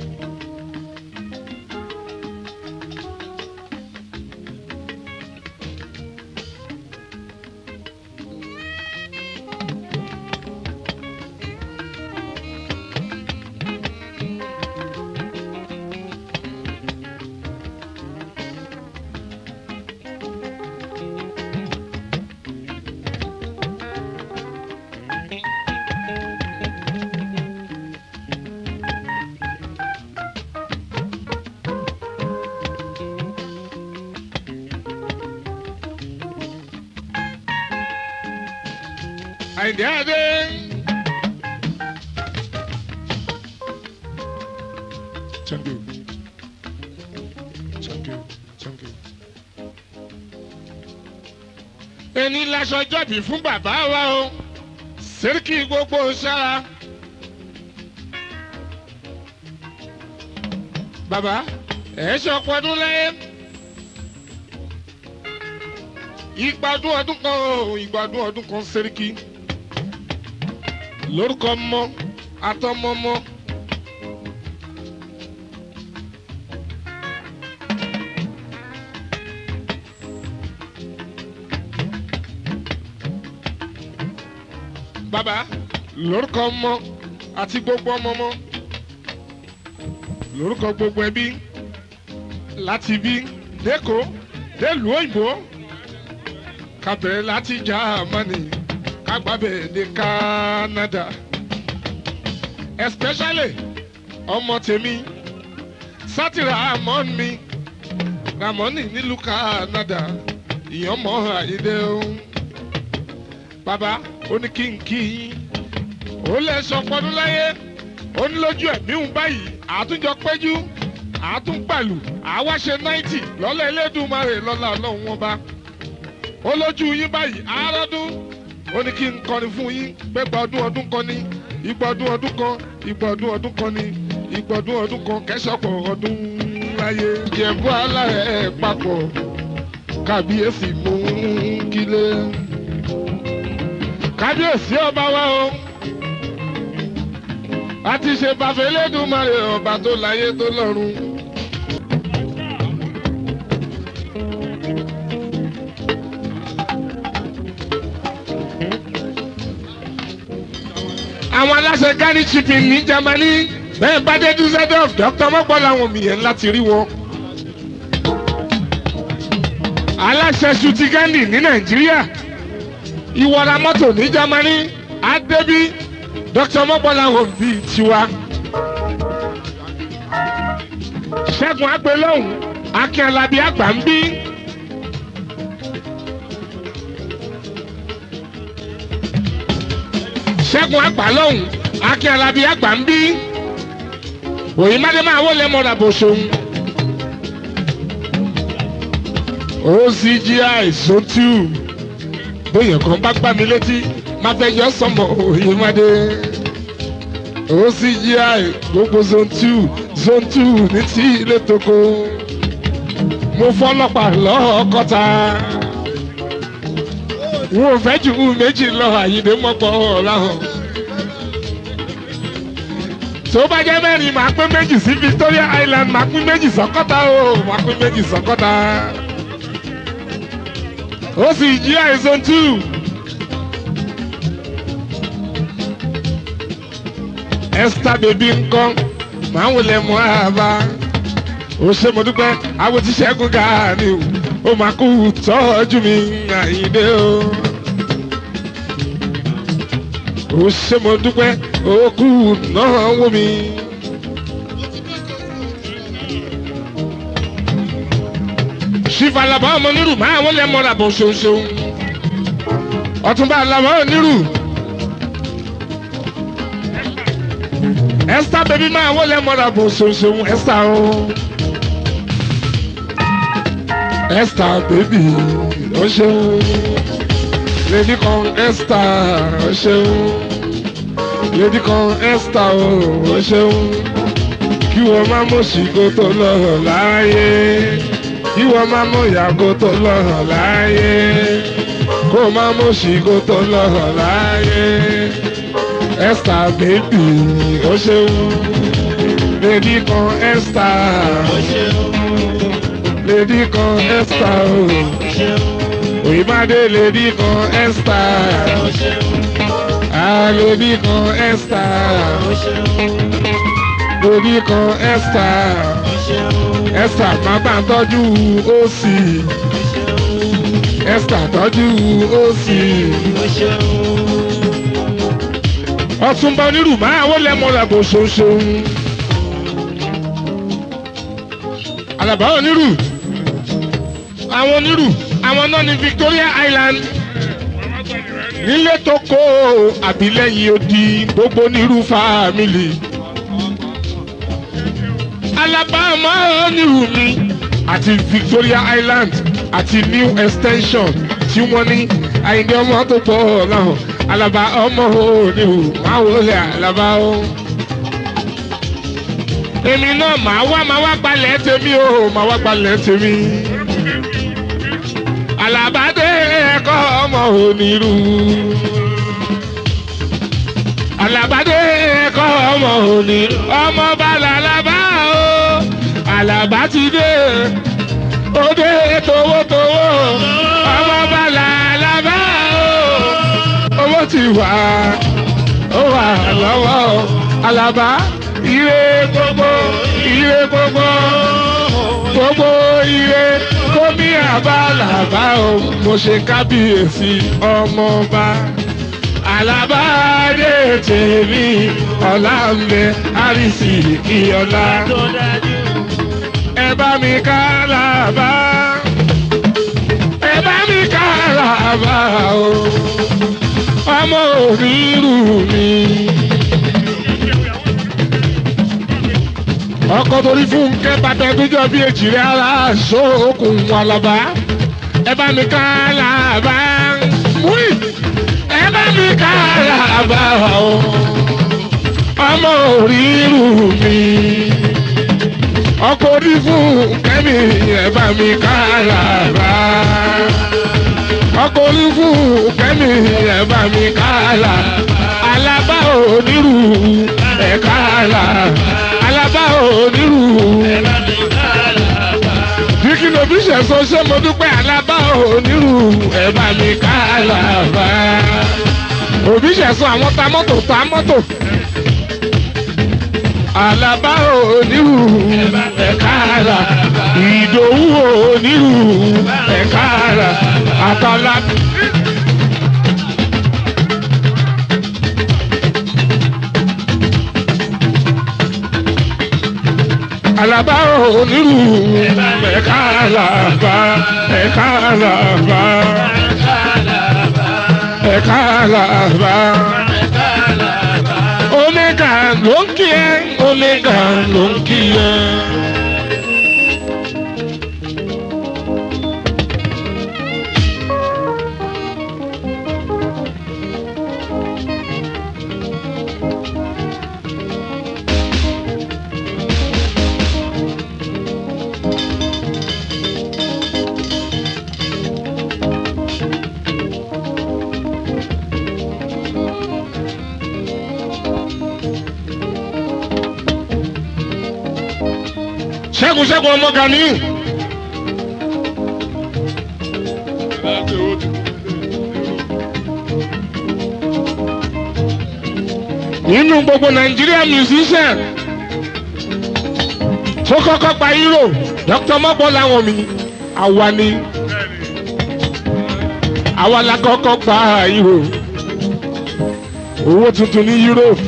Àyìndé Adé. Thank you. Thank you. Thank you. Ẹni laṣọ jọ̀bì fún bàbá wa o, sẹ́ríkì gbogbo sára. Bàbá, ẹ̀ ṣe ọ̀pọ̀ ọdún lẹ́yìn. ìgbádùn ọdún kan o ìgbádùn ọdún kan sẹ́ríkì lórúkọ mọ atọmọmọ. bàbá lórúkọ mọ àti gbogbo ọmọ mọ lórúkọ gbogbo ẹbí láti bí dẹ́kọ̀ dẹ́lùú òyìnbó ká bẹ̀rẹ̀ láti Jámánì ká gbàbẹ̀ dé Kánádà especially ọmọ tèmi sátìrà ramon mi ramoni nílùú canada ìyànmọ́ àyídé o bàbá ó ní kí n kí yín ó lè sọ pọdún láyé ó ní lójú ẹ̀mí ń báyìí àtúnjọ péjú àtúnpàlù àwáṣe náìtì lọ́lẹ̀ elédùnmarè lọ́la ọlọ́run wọn bá ó lójú yín báyìí àárọ̀dún ó ní kí n kọrin fún yín pé gba ọdún ọdún kan ní ìgbà ọdún ọdún kan ìgbà ọdún ọdún kan ní ìgbà ọdún ọdún kan kẹsàpọ̀ ọdún láyé jẹ̀bú alárẹ̀ papọ̀ kábíyèsí mú kílé kábíyèsí ọba wa o a ti ṣe bàfẹ́ lẹ́dùnmarè ọba tó láyé tó lọ́run. àwọn aláṣẹ gani shipping ní germany bẹ́ẹ̀ bá dé dusseldorf dr mọ́gbọ́n làwọn mìíràn láti rí wọn. aláṣẹ ṣùtì gani ní nàìjíríà ìwọra mọ́tò ní germany adébí dr mọ́gbọ́n làwọn bíi tiwa. ṣẹ́gun agbélóhùn akin alábí àgbà ń bí. ṣẹ́gun àgbà lọ́hùn akin alábí àgbà ń bí. òyìn má dé máa wọlé mọ́ra bó ṣohun. ocgi sotu bóyá kan bá gbá mi létí má fẹ́ yọ sọmọ òyìn má dé. ocgi gbogbo zone two zone two ní tí ilé toko mo fọlọ́pàá lọ́ọ̀kọ́ta wọn ò fẹ́ ju méjì lọ àyìnbó mọ́pọ̀ ọ̀làhàn. tó bá jẹ́ mẹ́rin màá pín méjì sí victoria island màá pín méjì sọ́kọ́ta o màá pín méjì sọ́kọ́ta. ó sì jí àìsàn two. esther baby ńkọ́ màá wọlé mọ́ àbá. ó ṣe mo dúpẹ́ àwọn tí ṣẹ́gun gàánì o ó máa kú tọ́jú mi àyíndé o. ó ṣe mo dúpẹ́ ó kú náà wó mi. ṣífà làbá ọmọ nírù máa wọlé mọ́ra bọ̀ ṣoṣo. ọ̀túnba làbá onírù. esther baby máa wọlé mọ́ra bọ̀ ṣoṣo esther o. Esther baby o ṣeun lady kan Esther o ṣeun lady kan Esther o ṣeun kí wọ́n má mọ̀ sí kó tó lọ́rọ̀ láàyè kí wọ́n má mọ̀ ìyá kó tó lọ́rọ̀ láàyè kó má mọ̀ sí kó tó lọ́rọ̀ láàyè Esther baby o ṣeun lady kan Esther o ṣeun lady kan Esther o. Òyìnbádé lady kan Esther. Ah lady kan Esther. Lady kan Esther. Esther máa bá ń tọ́jú òsì. Esther tọ́jú òsì. Ọ̀túnba onírù máa wọlé mọ́ra bò ṣoṣo. Àlàbá onírù àwọn onírù àwọn náà ní Victoria Island nílé tó kó àbílẹ̀yìn odi gbogbo onírù fámìlì Alabama onírù mi àti Victoria Island àti New Extension tí wọ́n ní àyìndé ọmọ tó pọ̀ láhùn Alaba ọmọ onírù máa wọlé Alaba o èmi náà màá wá màá wá gbalẹ̀ tèmi o màá wá gbalẹ̀ tèmi alabade ẹkọ ọmọ onírú alabade ẹkọ ọmọ onírú ọmọ balalaba o alaba ti dé òde towótowó ọmọ balalaba o owó ti wà ó wà lọ́wọ́ alaba ire gbogbo ire gbogbo gbogbo ire kómi àbálàbá o mo ṣe kábíyèsí ọmọọba alábàádé tèmi ọ̀la ń bẹ àrísì kí ọ̀la tó dájú. ẹ bá mi ká làbá ẹ bá mi ká làbá o ọmọ òrìrù mi. ọkọ torí fún kẹbàtà gbẹjọ bí èjìrè ara sókun alaba ẹ bá mi ká làbá múì ẹ bá mi ká làbá o ọmọ òrìrù mi ọkọ orí fún kẹ́mi ẹ bá mi ká làbá ọkọ orí fún kẹ́mi ẹ bá mi ká làbá alábá onírú ẹ ká làbá alábá onírú díkì lóbi ṣẹ̀sọ́ ṣé mo dúpẹ́ alábá onírú ẹ bá mi ká làbá òbí ṣẹ̀sọ́ àwọn ta mọ́tò ta mọ́tò alaba onírú ẹ̀ka ara ìdòwú onírú ẹ̀ka ara àtàlà. alaba onírú ẹ̀ka alaba ẹ̀ka alaba ẹ̀ka alaba omega ló ń kí ẹ omega ló ń kí ẹ. ṣẹ́gun ṣẹ́gun ọmọ gani. nínú gbogbo Nigeria musician tó kọ́kọ́ pa hero Dr. mọ́bọ́ làwọn mi àwa ni àwa la kọ́kọ́ pa hero owó tuntun ní Europe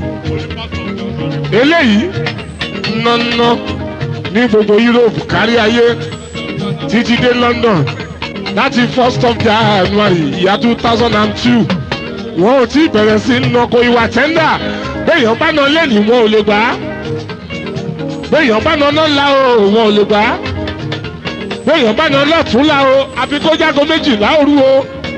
eléyìí nọ́nọ́ ní gbogbo Europe kárí ayé títí dé London láti first of January ìyá two thousand and two wọn ò tí ì bẹ̀rẹ̀ sí nọkọ ìwà tẹ́ndà béèyàn bá nà lẹ́nìí wọn ò lè gbà á béèyàn bá nà lọ́la o wọn ò lè gbà á béèyàn bá nà lọ́túnla o àfi kó jágo méjìlá òru o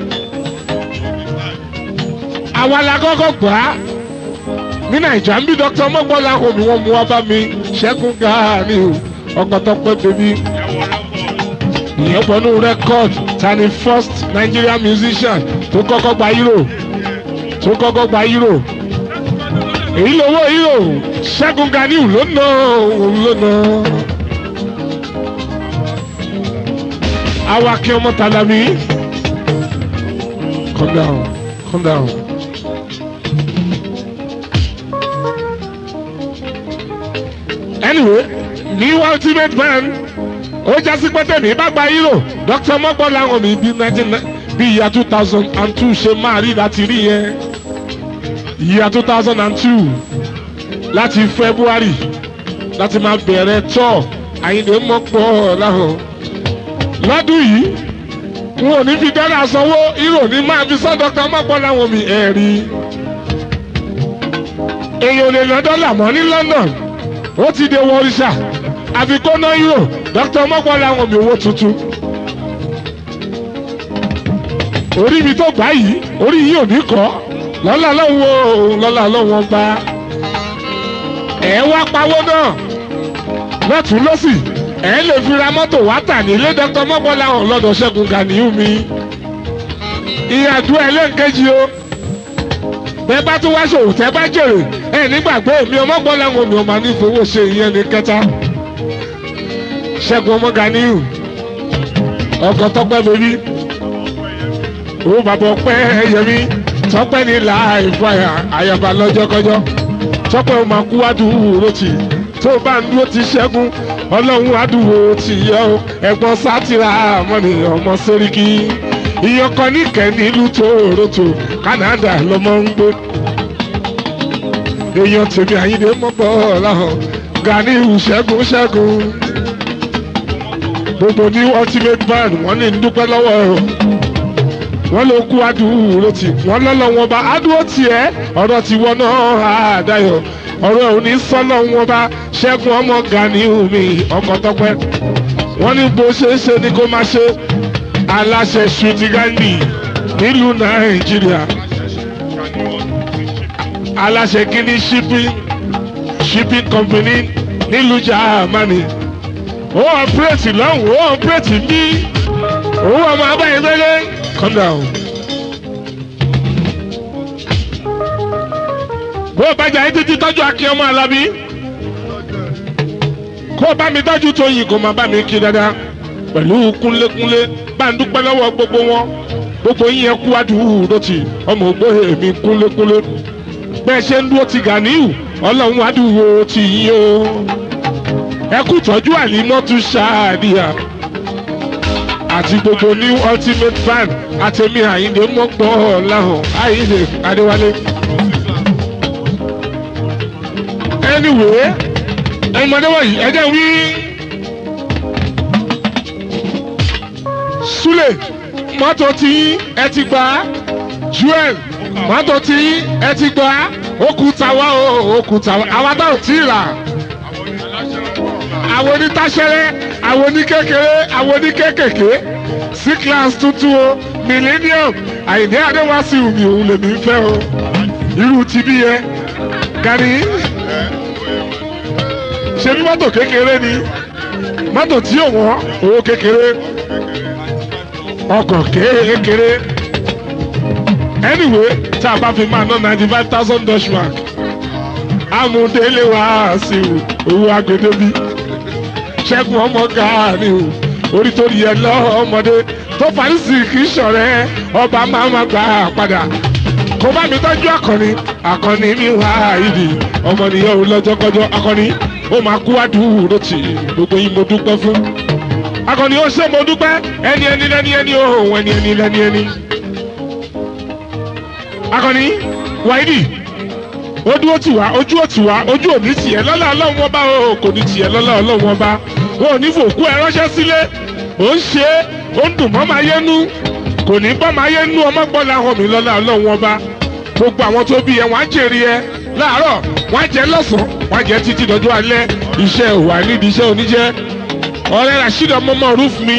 àwa la kọ́kọ́ gbà á ní nàìjíríà ń bí dr mọ́gbọ́lá omi wọn mú wá bá mi ṣẹ́gun gàárì o ọkọ̀ tó pẹ́ bèbí ìyẹn pẹ̀lú record ta ni first Nigerian musician tó kọ́kọ́ gba euro tó kọ́kọ́ gba euro èyí lówó euro ṣẹ́gun ganiu ló ná òun ló ná. awakẹ́ ọmọ tàdàbí calm down calm down. anyway ní ultimate man ó jásí pẹ́tẹ́ mi bá gba euro dr mọ́gbọ́n làwọn mi bí nineteen bí ìyá two thousand and two ṣe máa rí láti rí yẹn ìyá two thousand and two láti february láti máa bẹ̀rẹ̀ tọ́ àyìnlé mọ́pọ̀ láhùn lọ́dún yìí n ò ní fi dọ́là sanwó euro ní máa fi sọ́ dr mọ́gbọ́n làwọn mi ẹ̀ rí èèyàn ò lè ná dọ́là mọ́ ní london ó ti dé wọríṣà àfi kó ná euro dr mọ́gbọ́n làwọn mi owó tuntun orí mi tó gbá yìí orí yìí ò ní kọ́ lọ́la lọ́wọ́ lọ́la lọ́wọ́ gba ẹ̀ wá pawó náà lọ́tún lọ́sì ẹ̀ lè fi ra mọ́tò wá tà nílé dr mọ́gbọ́n làwọn lọ́dọ̀ ṣẹ́gun gàníyù mi ìyàdú ẹlẹ́ǹkejì o bẹ́ẹ̀ bá tún wá ṣòwò tẹ́ bá jèrè ẹ̀ nígbàgbé mi ọmọgbọ́n làwọn mi ò máa ní fowó ṣe ìyẹn ní kẹta ṣẹ́gun ọmọ gàníyù ọkọ̀ tọ́pẹ́ bèbí ó bàbá ọpẹ́ yẹmí tọ́pẹ́ ní láìfọ àyàbá lọ́jọ́kọ́jọ́ tọ́pẹ́ ó máa kú àdúró tì tó bá ń dúró ti ṣẹ́gun ọlọ́run àdúró tì yẹ o ẹ̀gbọ́n sátìrà mọ́ni ọmọ sẹ́ríkì ìyẹn kan níkẹ́ nílùú Toronto Canada lọmọ ń gbé èèyàn tèmi àyíndé mọ́gbọ́ láhàn Ganiu ṣẹ́gun ṣẹ́gun gbogbo ní ultimate band wọ́n ní dúpẹ́ lọ́wọ́ ẹ̀ o wọ́n ló kú adúró tì wọ́n lọ́lọ́ wọn bá adúró tiẹ̀ ọ̀rọ̀ tí wọ́n náà àdáyọ̀ ọ̀rọ̀ ẹ̀ ò ní sọ́lọ́ wọn bá ṣẹ́gun ọmọ Ganiu mi ọkọ̀ tọ́pẹ́ wọ́n ní bó ṣe é ṣe ni kó máa ṣe aláṣẹ ṣùtìgánì nílùú Nàìjíríà aláṣẹ kínní shipping shipping company nílùú Germany ó ọ̀pẹ́rẹ́tì lọ́hùn ó ọ̀pẹ́rẹ́tì bí owó ọmọ abáyé gbẹ́lẹ́ calm down. bó o bá jà yín títí tọ́jú akin ọmọ alábí kó o bá mi tọ́jú tóyìn kó o máa bá mi kí dáadáa pẹ̀lú kúnlékúnlé bá ń dúpẹ́ lọ́wọ́ gbogbo wọn gbogbo yín yẹn kú àdúró tì ọmọ ògbóhe mi kúnlékúnlé bẹ́ẹ̀ ṣe ń dúró ti Ganiu ọlọ́run àdúró tì yín o ẹ kú tọ́jú àlímọ́tú ṣáàdìyà àti gbogbo new ultimate band àtẹ̀mí àyíǹde mọ́gbọ́ láhàn àyíǹde adéwálé. anyway ẹ̀yin mọ̀dé wọ̀nyí ẹ jẹ́ wí. Sule mọ́tò tí ẹ ti gbà Joel mọ́tò tí ẹ ti gbà òkúta wa o òkúta wa àwa náà tí ì rà àwọn onítàṣẹ́rẹ́ àwọn oníkékeré àwọn oníkékèké sí class tuntun o millennium àyìnbí adéwàsí omi òun lèmi ń fẹ́ o irú ti bí yẹn Gani ṣe bí mọ́tò kékeré ni mọ́tò tí ò wọ́n owó kékeré ọkọ̀ kékeré anyway tá a bá fi máa ná ninety five thousand dutch mark amúdélé wá sí owó agbèdébí ṣẹ́gun ọmọ Gani o orí tó yẹ lọ́mọdé tó parísì kì í ṣọ̀rẹ́ ọba máa ma gbà padà kó bá mi tọ́jú akọni akọni mi wá ìdí ọmọ nìyẹn ò lọ́jọ́kọjọ́ akọni ó máa kú àdúró tì gbogbo yín mo dúpẹ́ fún akọni ó ṣe mo dúpẹ́ ẹni ẹni lẹ́ni ẹni ó ẹni ẹni lẹ́ni ẹni akọni wáìdì ó dúró tì wá ojú ò tì wá ojú ò ní tiẹ̀ lọ́lá ọlọ́run ọba o kò ní tiẹ̀ lọ́lá ọlọ́run ọba wọn ò ní fòkú ẹ ránṣẹ́ sílé ó ń ṣe é ó ń dùn mọ́ máa yé nú kò ní bọ́ máa yé nú ọmọ gbọ́ làwọn mi lọ́lá ọlọ́run ọba gbogbo àwọn tó bí ẹ wọ́n á jèrè ẹ láàárọ̀ wọ́n á jẹ lọ́sàn-án wọ́n á jẹ títí dọjọ́ alẹ́ iṣẹ́ òwà nídìí iṣẹ́ oníjẹ́ ọ̀rẹ́ rasheed ọmọọmọ roof mi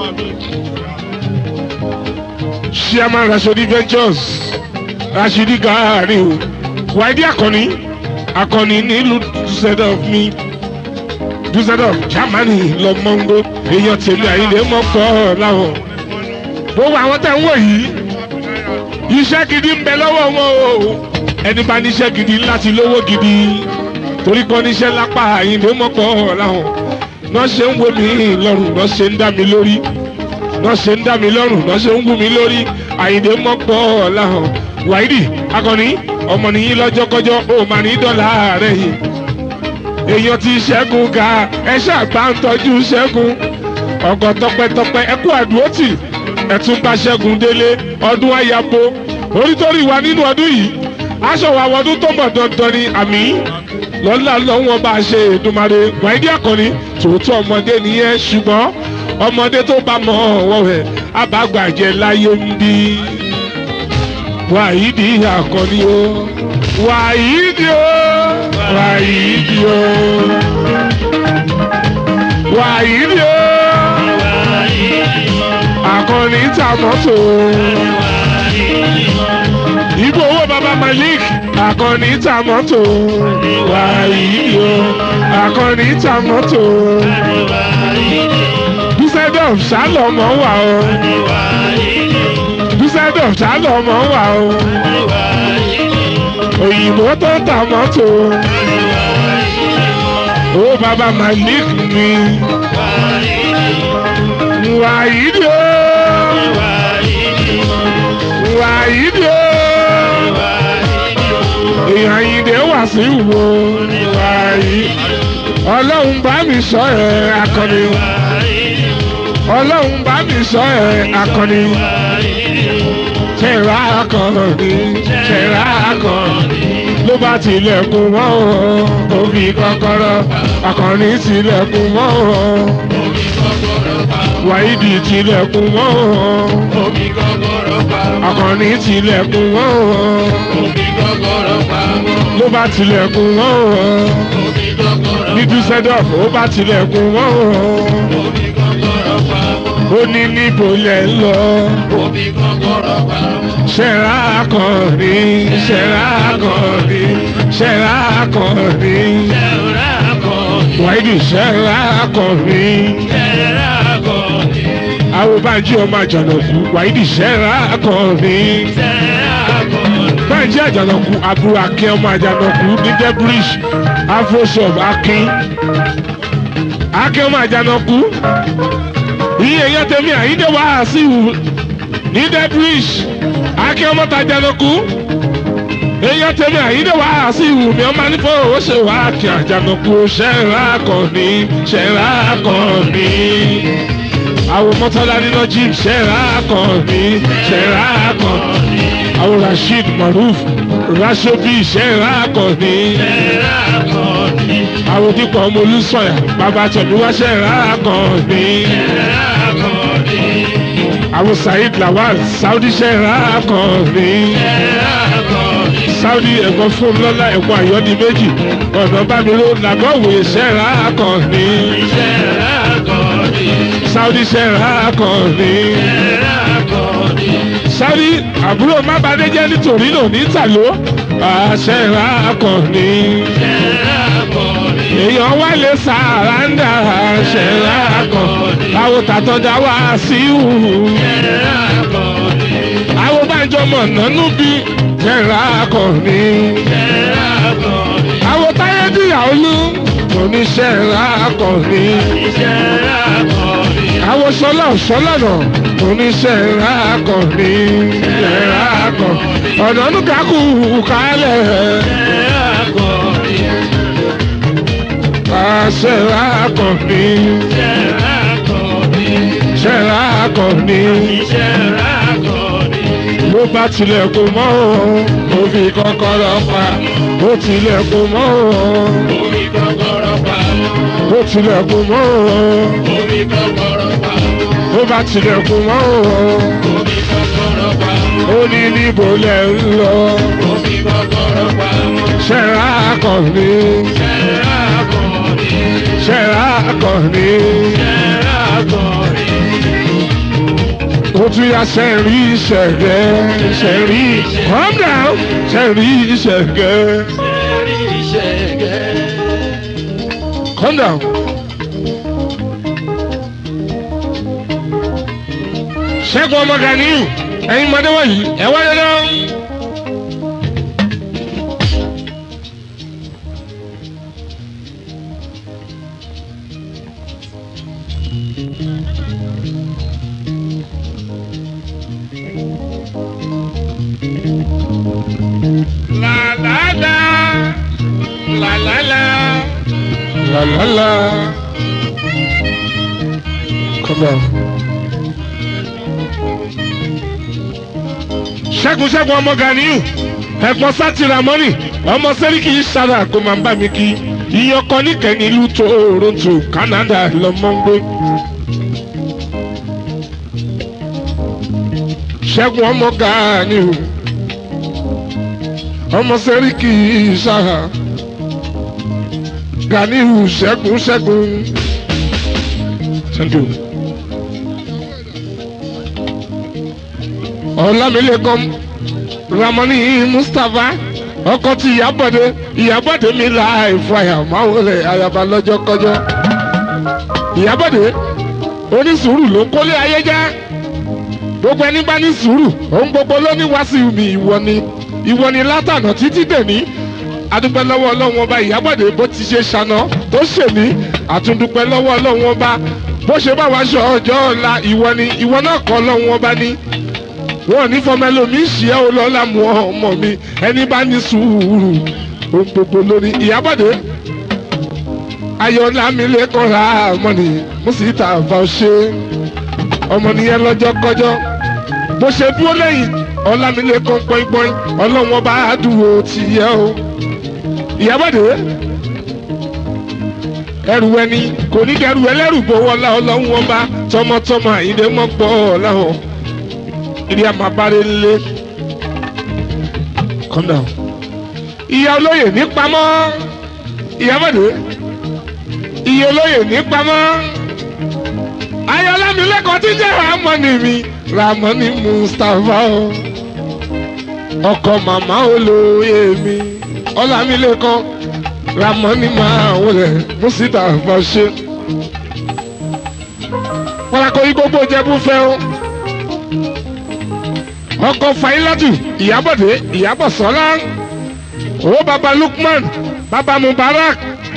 chairman rashidi ventures rashidi Gani o wáìdí akọni akọni nílùú dusseldorf mi dusseldorf germany lọmọngbó èèyàn tèmi àyíndé mọ́kọ́ láwọn gbogbo àwọn tẹ̀ ń wò yìí iṣẹ́ gidi ń bẹ lọ́wọ́ wọn o ẹni bá níṣẹ́ gidi láti lówó gidi torí kan níṣẹ́ lápá àyíndé mọ́kọ́ láwọn náà ṣe ń wo mi lọ́rùn náà ṣe ń dá mi lórí náà ṣe ń dá mi lọ́rùn náà ṣe ń wú mi lórí àyíndé mọ́kọ́ láwọn wáìdì akọni ọmọ nìyí lọ́jọ́kọ́jọ́ ó máa ní dọ́là rẹ̀ yìí èèyàn ti ṣẹ́gun ga ẹ ṣàgbá ń tọ́jú ṣẹ́gun ọkọ̀ tọpẹ́tọpẹ́ ẹ kú àdúrótì ẹ tún bá ṣẹ́gun délé ọdún àyàpọ̀ orítorí wa nínú ọdún yìí aṣọ wa wọdún tó bọ̀ dandan ni àmì lọ́lá lọ́wọ́ bá a ṣe Èdùmàrè wáìdí àkànní tòótọ́ ọmọdé nìyẹn ṣùgbọ́n ọmọdé tó bá mọ ọwọ́ rẹ̀ àbágbàjẹ́ láyé ń bí wàyídì àkànní o wàyídì o wàyídì o wàyídì o àkànní ta mọ́tò ibo owó baba malik àkànní ta mọ́tò wàyídì o àkànní ta mọ́tò dúsẹ́dọ̀f sálọ̀mọ́ wà o dúsẹ́dọ̀f sálọ̀mọ́ wà o òyìnbó tó ta mọ́tò ó baba malik mi wàyídì o wàyídì o èèyàn yìí wà sí ìwò wàyí ọlọ́run bá mi sọ ẹ̀ akọni ọlọ́run bá mi sọ ẹ̀ akọni ṣẹ̀rá akọni ṣẹ̀rá akọni ló bá tilẹ̀kùn mọ́ o òbí kọ́kọ́rọ́ akọni tilẹ̀kùn mọ́ o wàhídì tilẹ̀kùn mọ́ o akọni tilẹ̀kùn mọ́ o ló bá tilẹ̀kùn mọ́ o ní dúsẹ́dọ̀f ó bá tilẹ̀kùn mọ́ o ó ní níbo lẹ̀ ń lọ ṣẹ̀rá akọni ṣẹ̀rá akọni ṣẹ̀rá akọni wàhídì ṣẹ̀rá akọni àwọn báńjí ọmọ àjànàkú wàhídì ṣẹ̀rá akọni báńjí àjànàkú àbúrò akin ọmọ àjànàkú ní debridge afroshop akin akin ọmọ àjànàkú iye yẹn tẹ̀mí àyíndé wàásù ní debridge akin ọmọ tàjànàkú èèyàn tẹ̀mí àyíndé wàásù mi ọmọ nífọ̀ ó ṣe wá kí àjànàkú ṣẹ̀rá akọni ṣẹ̀rá akọni àwọn mọ́tọ́lá nínú jíìpù ṣẹ̀rá akọni ṣẹ̀rá akọni àwọn rasheed maruf rashobi ṣẹ̀rá akọni àwọn onípọ̀ ọmọ olùsọ̀yà bàbá tẹ̀míwá ṣẹ̀rá akọni àwọn saheed lawal saudi ṣẹ̀rá akọni saudi ẹ̀gbọ́n fún lọ́lá ẹ̀gbọ́n àyọ́ni méjì ọ̀nà bámiró làgọ́wé ṣẹ̀rá akọni saudi ṣẹ̀rá akọni saudi àbúrò mábàdéjẹ́ nítorí lò ní tàló ṣẹ̀rá akọni èèyàn wá lè sàràǹdà ṣẹ̀rá akọni àwọn tàtọ́jà wá sí ìhù àwọn bájọ́ mọ̀ nánú bí ṣẹ̀rá akọni àwọn táyé dìyà olú oníṣẹ́ra akọni àwọn sọlá sọlọ́nà oníṣẹ́ra akọni ṣẹ̀rá akọni ọ̀nà nùkàkù kálẹ̀ ṣẹ̀rá akọni ṣẹ̀rá akọni ló bá tilẹ̀kùn mọ́ o ó fi kọ́kọ́rọ́ pa ó tilẹ̀kùn mọ́ o ó tilẹ̀kùn mọ́ o ó bá tilẹ̀kùn mọ́ o ó ní níbo lẹ̀ ń lọ ṣẹ̀rá akọni ṣẹ̀rá akọni ó tún yá sẹ́rí ṣẹ̀gẹ́ sẹ́rí calm down sẹ́rí ṣẹ̀gẹ́ calm down. ṣẹ́gun ọmọ ganiyu ẹ̀yin mọ̀dé wọ̀nyí ẹ̀ wáyé náà. La la la, la la la, la la la. Come on. Ṣẹ́gun Ṣẹ́gun ọmọ Ganiyu, ẹ̀gbọ́n sátìrà mọ́nì, ọmọ sẹ́ríkì ṣára kó máa ń bá mi kí. Iyán kan níkẹ́ni ìlú Toronto, Canada lọ́mọ ń gbé. Ṣẹ́gun ọmọ Ganiyu ọmọ sẹ́ríkì ṣáà Ganiyu ṣẹ́gun ṣẹ́gun thank you. ọlámilékan ramoni mustapha ọkọ ti ìyábọ̀dé ìyábọ̀dé mi la ìfọyà máa wọlé ayaba lọ́jọ́ kọjọ́ ìyábọ̀dé onísùúrù ló ń kólé ayé já gbogbo ẹni bá ní sùúrù òun gbogbo ló ní wá sí mi ìwọ ni ìwọ ni látànà títí dèní adúpẹ́ lọ́wọ́ ọlọ́run ọba ìyábọ̀dé bó ti ṣe ṣàná tó ṣèmí àtúndúpẹ́ lọ́wọ́ ọlọ́run ọba bó ṣe bá wa ṣọ ọjọ́ ọ̀la ìwọ ni ìwọ náà kọ́ ọlọ́run ọba ní wọn ní fọmọ ẹlòmíín ṣì ẹ́ olọ́lá mu ọmọ mi ẹni bá ní sùúrù ohun gbogbo lórí ìyábọ̀dé ayọ̀lá mi lẹ́kọ̀ọ́ ra mọ́ni mùsíta fàṣẹ ọmọ nìyẹn lọ́jọ́ kọjọ́ bó ṣe dúró lẹ́yìn ọlámilẹ́kan pọ́npọ́n ọlọ́wọ́n bá dúró tìyẹ́ o ìyábọ̀dé ẹrù ẹni kò ní kẹrù ẹlẹ́rù bó wọlá ọlọ́run ọba tọmọtọmọ àyíndé mọ́pọ̀ ọ̀làwọ̀ ìdí àmàbárẹ̀ lé calm down. ìyá olóyè ní pamọ́ ìyábọ̀dé ìyá olóyè ní pamọ́ ayọ̀lámi lẹ́kọ̀ọ́ tí jẹ́ ramoni mi ramoni mustapha o ọkọ màmá olóyè mi ọlámilẹ́kọ̀ọ́ ramoni máa wọlé mustapha ṣe pàràkó yí gbogbo jẹ́bú fẹ́ o ọkọ fàyílátù ìyábọ̀dé ìyábọ̀ sọ́lá o baba lukman baba mubarak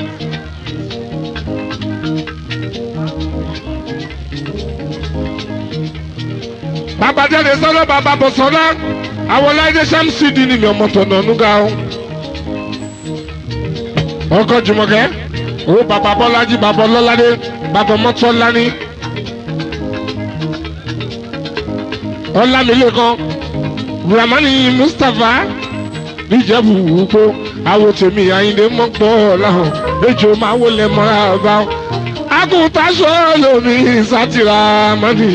baba jáde sọ́lá baba bọ̀ sọ́lá àwọn láìdé sàmsìdì ni mi ọmọ tọ̀nà ọ̀nùgà o ọkọ jùmọ̀kẹ́ o baba bọ́lájí baba ọlọ́ládé baba mọ́tọ́lání ọlámilẹ́kan ramani mustapha níjẹ̀bù wúgbó àwọn tèmi àyìndé mọ́pọ̀ ọ̀làhàn ejò máa wọlé mọ́ra bá agùntàṣọ lómi sátìrà mọ́nì.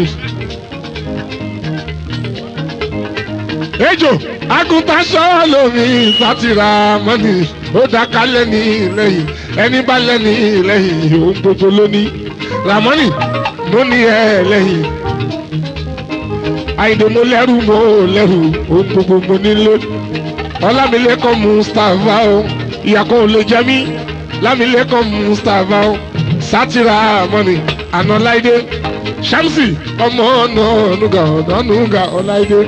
ejò agùntàṣọ lómi sátìrà mọ́nì ó dáká lẹ́ni lẹ́yìn ẹni bá lẹ́ni lẹ́yìn òun gbogbo lóní ramani ló ní ẹ lẹ́yìn àyìndé mo lẹ́rù mo lẹ́rù ohun gbogbo mo nílò ọlámilẹ́kọ̀ mustapha o ìyàkọ̀ ò lè jẹ́ mí lámilẹ́kọ̀ mustapha o sátìrà mọ́ni ànáláìdé shamsi ọmọ ọ̀nà ọ̀nùgà ọ̀nà ọ̀nùgà ọ̀láìdé.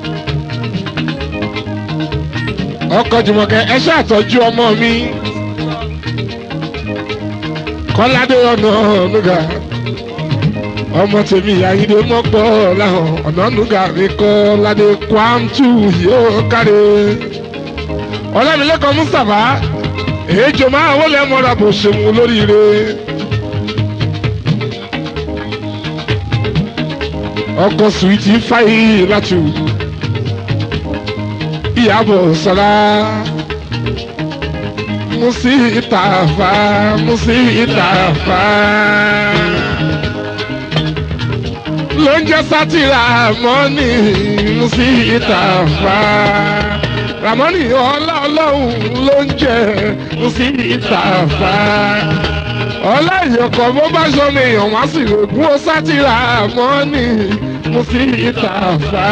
ọkọ̀ jùmọ̀kẹ́ ẹ ṣàtọ́jú ọmọ mi kọ́ládé ọ̀nà ọ̀nùgà ọmọ tèmi àyíndé mọ́pọ̀ láhàn ọ̀nà ọ̀nùgà mi kọ́ ládé kwamtu yóò káre ọlọ́milẹ́kan mustapha èjò máa wọlé mọ́ra bó ṣe mú lóríire. ọkọ̀ suwiti fáyì látù ìyàbọ̀ sọ́lá musi ìtàfà musi ìtàfà ló ń jẹ́ sátìrà mọ́nì musi ìtàfà ramoni ọlá ọlọ́run ló ń jẹ sí ìtàfà ọlá ìyọkọ bó bá sọmi èèyàn wá sí rògùn ó sátìrà mọ́nì mo sí ìtàfà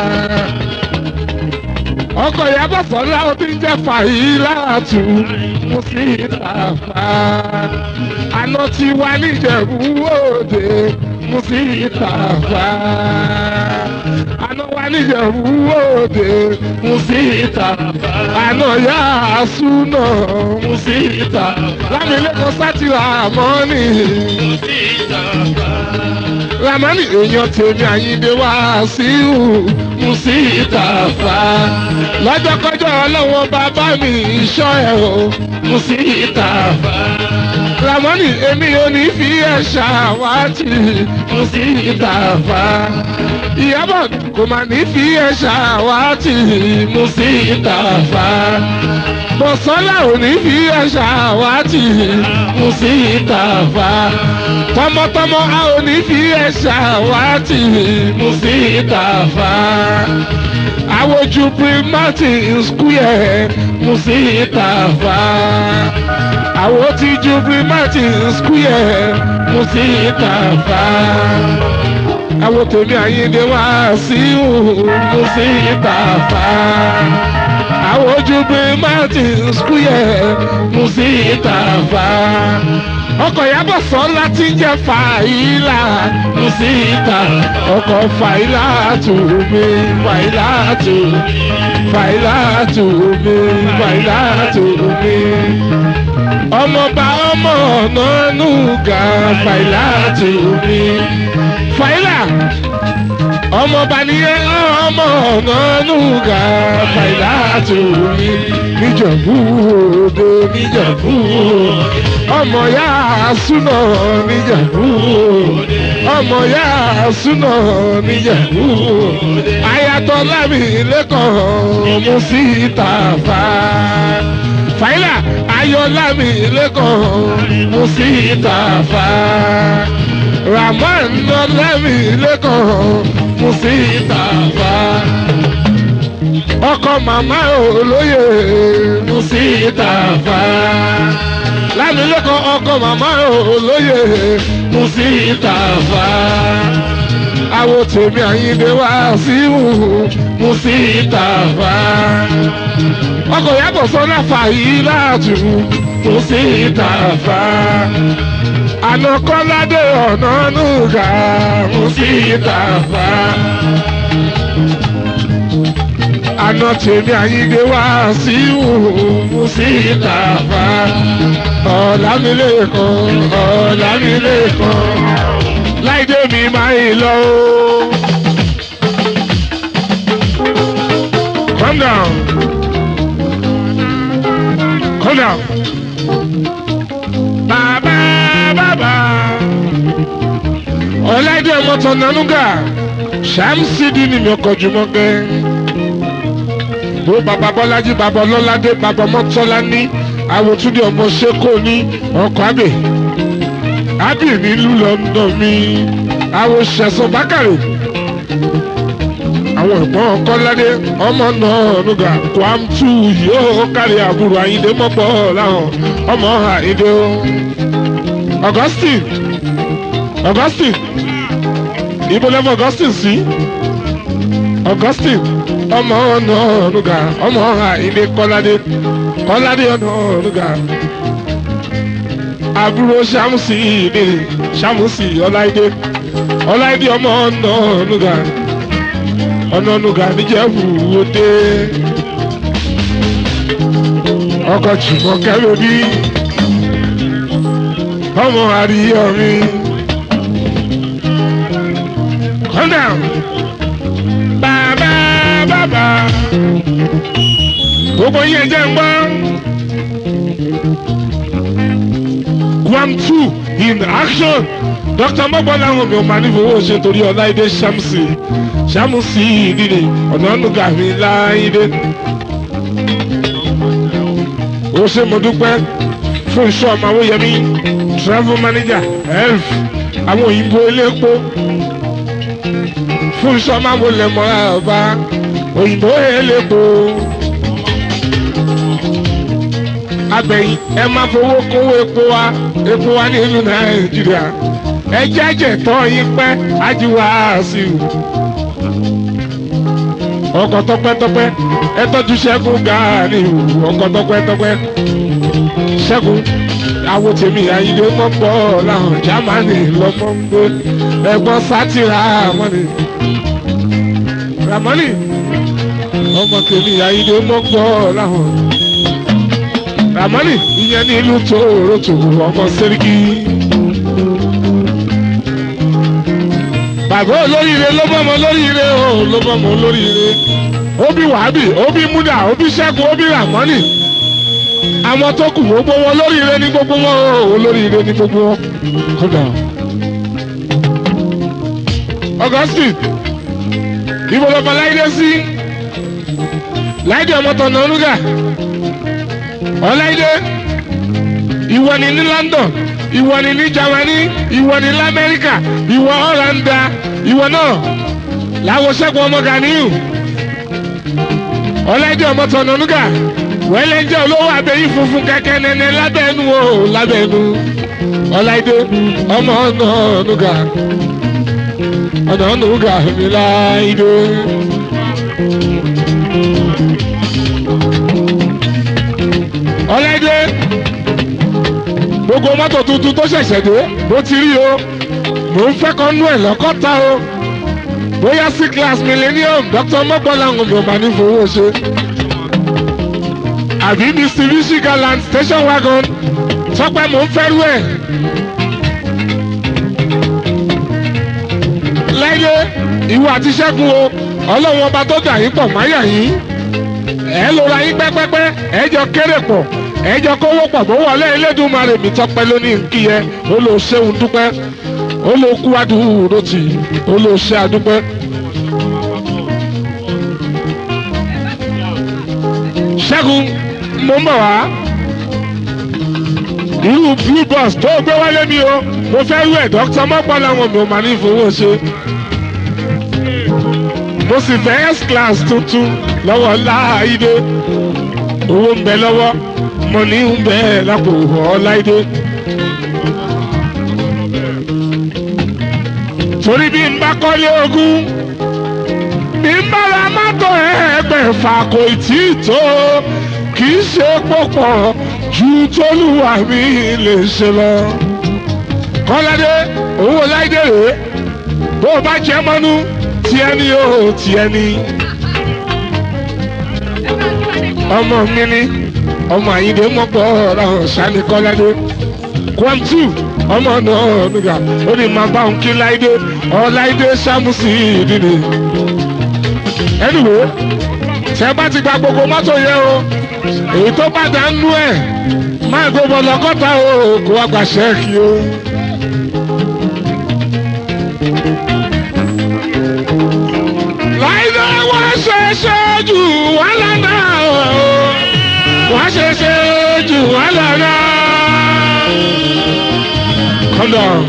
ọkọ ìyàbọ̀ sọ́lá ó ti ń jẹ́ fàyíláàtú mo sí ìtàfà àná tí wà níjẹ̀bú òde mo sí ìtàfà àná wà níjẹ̀bú òde mo sí ìtàfà àná yá àsúná mo sí ìtàfà lámìlẹ́kọ̀ọ́ sátìrà mọ́nì ramani èèyàn tèmi àyíndé wá síhù mo sí ìtàfà lọ́jọ́kọ́jọ́ ọlọ́wọ́n bàbá mi ìṣọ́ ẹ̀ o mo sí ìtàfà ramani èmi ò ní fi ẹ̀ ṣàwátì mo sí ìtàfà ìyábọ̀ kò mà ní fi ẹ̀ ṣàwátì mo sí ìtàfà bọ̀sọ́lá ò ní fi ẹ̀ ṣàwátì mo sí ìtàfà tọmọtọmọ a ò ní fi ẹ̀ ṣàwátì mo sí ìtàfà àwòjú primatin square mo sí ìtàfà àwọn tí ju primatin square mo sí ìtàfà àwọn tèmi àyíndé wá sí mo sí ìtàfà àwọn ojú primatin square mo sí ìtàfà ọkọ̀ yàbọ̀ sọ́lá tí ń jẹ́ fàyílà mo sí ìta ọkọ̀ fàyílà tù mí fàyílà tù fàyílà tù mí fàyílà tù mí ọmọọba ọmọ ọ̀nà nùgà fàyílà tù mí fàyílà ọmọọba nìyẹn ọmọ ọ̀nà nùgà fàyílà tù mí níjọ̀bú òde níjọ̀bú ọmọ ya súná níjàmbú ọmọ ya súnà níjẹ̀bú ayatọ̀ lámì lẹ́kọ̀ọ́ mú sí ìtàfà fàyílà ayọ̀ lámì lẹ́kọ̀ọ́ mú sí ìtàfà ramon lámì lẹ́kọ̀ọ́ mú sí ìtàfà ọkọ màmá olóyè mú sí ìtàfà lámìlẹ́kọ̀ọ́ ọkọ màmá olóyè mú sí ìtàfà àwọn tèmi àyíndé wá sí ìhù mú sí ìtàfà ọkọ̀ yàtọ̀ sọ́nà fàyí láàtú mú sí ìtàfà àná kọ́ládé ọ̀nà nùgà mú sí ìtàfà àná tèmi àyíndé wá sí ìhù mú sí ìtàfà ọ̀làmìlẹ́kan ọ̀làmìlẹ́kan láìdé mi máa ń lọ o. calm down calm down. bàbá bàbá ọ̀làdé ọmọọ̀tọ̀ nanúgà ṣàmùsídìí ni mi ọkọ̀ jùmọ̀ gẹ́. bó bàbá bọ́lájí bàbá ọlọ́ládé bàbá ọmọọ̀tọ́lá ní àwòtúndì ọmọ ṣẹ́kọ̀ ní ọkọ̀ àbẹ̀ àbẹ̀ nílùú london mi àwọn ṣẹ̀sán bákàrẹ̀ àwọn ẹ̀gbọ́n kọ́ládé ọmọ náà nùgà kwamtu yóò kárí àbúrò àyíndé mọ́pọ̀ láwọn ọmọ àyíndé o. augustine augustine ibo lẹ́fọ̀ augustine sí augustine ọmọ náà nùgà ọmọ àyíndé kọ́ládé kọ́ládé ọ̀nà nùgà àbúrò sàmùsì ìdè sàmùsì ọláìdé ọláìdé ọmọ ọ̀nà nùgà ọ̀nà nùgà níjẹ̀bù òde ọkọ̀ jùmọ̀ kẹ́lò bí ọmọ àríyọ mi kọ́ńdà bàbá bàbá gbogbo yẹn jẹ́ ń gbọ́. Guam two in action. Dr. Mọ́gbọ́lá àwọn mi ò máa ní fowó ṣe torí Ọláìdé Ṣàmùsì Ṣàmùsì ìdílé ọ̀nà ọ̀nùgà mi láìdé. Ó ṣe mo dúpẹ́ fún iṣẹ́ ọmọ Awóyẹmí travel manager health àwọn òyìnbó elépo fún iṣẹ́ ọmọ Awólẹ̀mọ́ ọba òyìnbó elépo agbẹ̀yìn ẹ máa fowó kówó epo wa epo wa nílùú nàìjíríà ẹ jẹ́jẹ̀ tọ́ yín pẹ́ ajíwá sí i. ọkọ̀ tọpẹ́tọpẹ́ ẹ tọ́jú ṣẹ́gun gàárì ọkọ̀ tọpẹ́tọpẹ́ ṣẹ́gun àwọn tèmi àyílé mọ́pọ̀ làwọn jámánì lọ́mọ ń gbé ẹ̀gbọ́n sátìrà mọ́ni ramọ́nì ọmọ tèmi àyílé mọ́pọ̀ làwọn ramani ìyẹn ní ìlú tòrótò ọmọ sẹ́ríkì. bàbá olóríire ló bọ́mọ olóríire o ló bọ́mọ olóríire óbí wàhábì óbí múdà óbí ṣẹ́gun óbí ramani àwọn tó kù gbogbo wọn olóríire ní gbogbo wọn o olóríire ní gbogbo wọn. kódà augustine ibo lọmọ láìdé sí láìdé ọmọ tọ̀nà olúgà ọláìdé ìwọ ni ní london ìwọ ni ní germany ìwọ ni ní amẹ́ríkà ìwọ ọ̀làǹdà ìwọ náà làwọn ṣẹ́gun ọmọ ganiyu ọláìdé ọmọ tọ̀nànúgà wẹ́lẹ́ jẹ́ olówó abẹ́yìn funfun kẹ́kẹ́ nẹ́nẹ́ lábẹ́nu o lábẹ́nu ọláìdé ọmọ ọ̀nànúgà ọ̀nànúgà mi láìdé. ọlẹ́dẹ gbogbo mọ́tò tuntun tó ṣẹ̀ṣẹ̀ dé bó ti rí o mò ń fẹ́ kan nú ẹ̀ lọ́kọ́ta o bóyá sí class millennium dr mọ́gbọ́lá ń gbọ̀n bá ní fowó ṣe àbí mitsubishi galant station wagon sọpẹ́ mò ń fẹ́rú ẹ̀ lẹ́yẹ ìwọ àti ṣẹ́gun o ọlọ́run ọba tó dà yín pọ̀ máyà yín ẹ lóra yín pẹ́pẹ́pẹ́ ẹ jọ kéré pọ̀ ẹ jọ kówó pọ̀ bó wọlé Elédùmarè mi tọpẹ́ lónìí nkíyẹ ó lọ ṣéun dúpẹ́ ó ló kú adúró tì ó ló ṣe àdúpẹ́. ṣẹ́gun mo ń bọ̀ wá irú blue bus tó gbé wálé mi o mo fẹ́ rú ẹ̀ dókítà mọ́pọ́ làwọn mi ò máa ní fowó ṣe mo sì fẹ́ s class tuntun lọ́wọ́ láàyè owó ń bẹ lọ́wọ́ mo ní ń bẹ lápò ọláìdé. torí bí n bá kọ́lé ogún bí n bá ra mọ́tò ẹgbẹ̀fà kò tí ì tó kì í ṣe pọ̀pọ̀ ju tólúwa mi lè ṣe lọ. kọ́ládé owó láìdé rèé bó o bá jẹ́ mọ́nú tiẹ̀ ni o tiẹ̀ ni. ọmọ mi ni ọmọ àyíndé mọ́pọ̀ ọ̀rọ̀ sani kọ́ládé kwamtu ọmọ náà nígbà ó ní máa bá òun kí láìdé ọ láìdé sámúsì ìdílé. anyway tẹ bá ti gba gbogbo mọ́tò yẹn o èyí tó bá dá nú ẹ̀ máa gbogbo lọ́gọ́ta o kó wá gba ṣẹ́ẹ̀kì o. láìdé wọ́n ṣe ṣe jù wọ́n lọ́nà o wọ́n ṣe ṣe jù wọ́n lọ́nà. Calm down.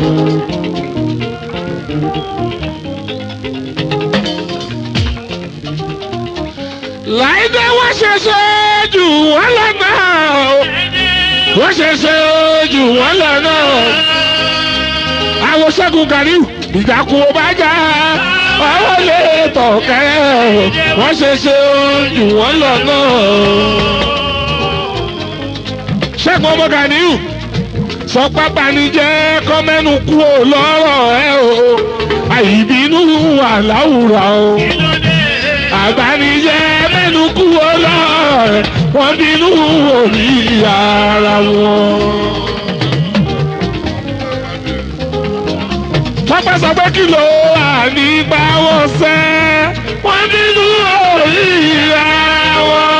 láìdé wọ́n ṣe ṣe jù wọ́n lọ́nà o wọ́n ṣe ṣe jù wọ́n lọ́nà o. àwọn ṣẹ́gun Ganiu ìdákùn bá já ọwọ́ lè tọ̀ kẹ́rẹ́ o wọ́n ṣe ṣe jù wọ́n lọ́nà o. ṣẹ́gun ọmọ Ganiu sọ pápá ni jẹ́ kọ́mẹ́nu kú ò lọ́rọ̀ ẹ o àìbínú wà láwùrà o àgbànijẹ́ mẹ́nu kú ò lọ́rọ̀ ẹ wọ́n bínú òní ara wọn. pápá sọ pé kí ló wà nígbà wọn sẹ́ wọ́n bínú òní ara wọn.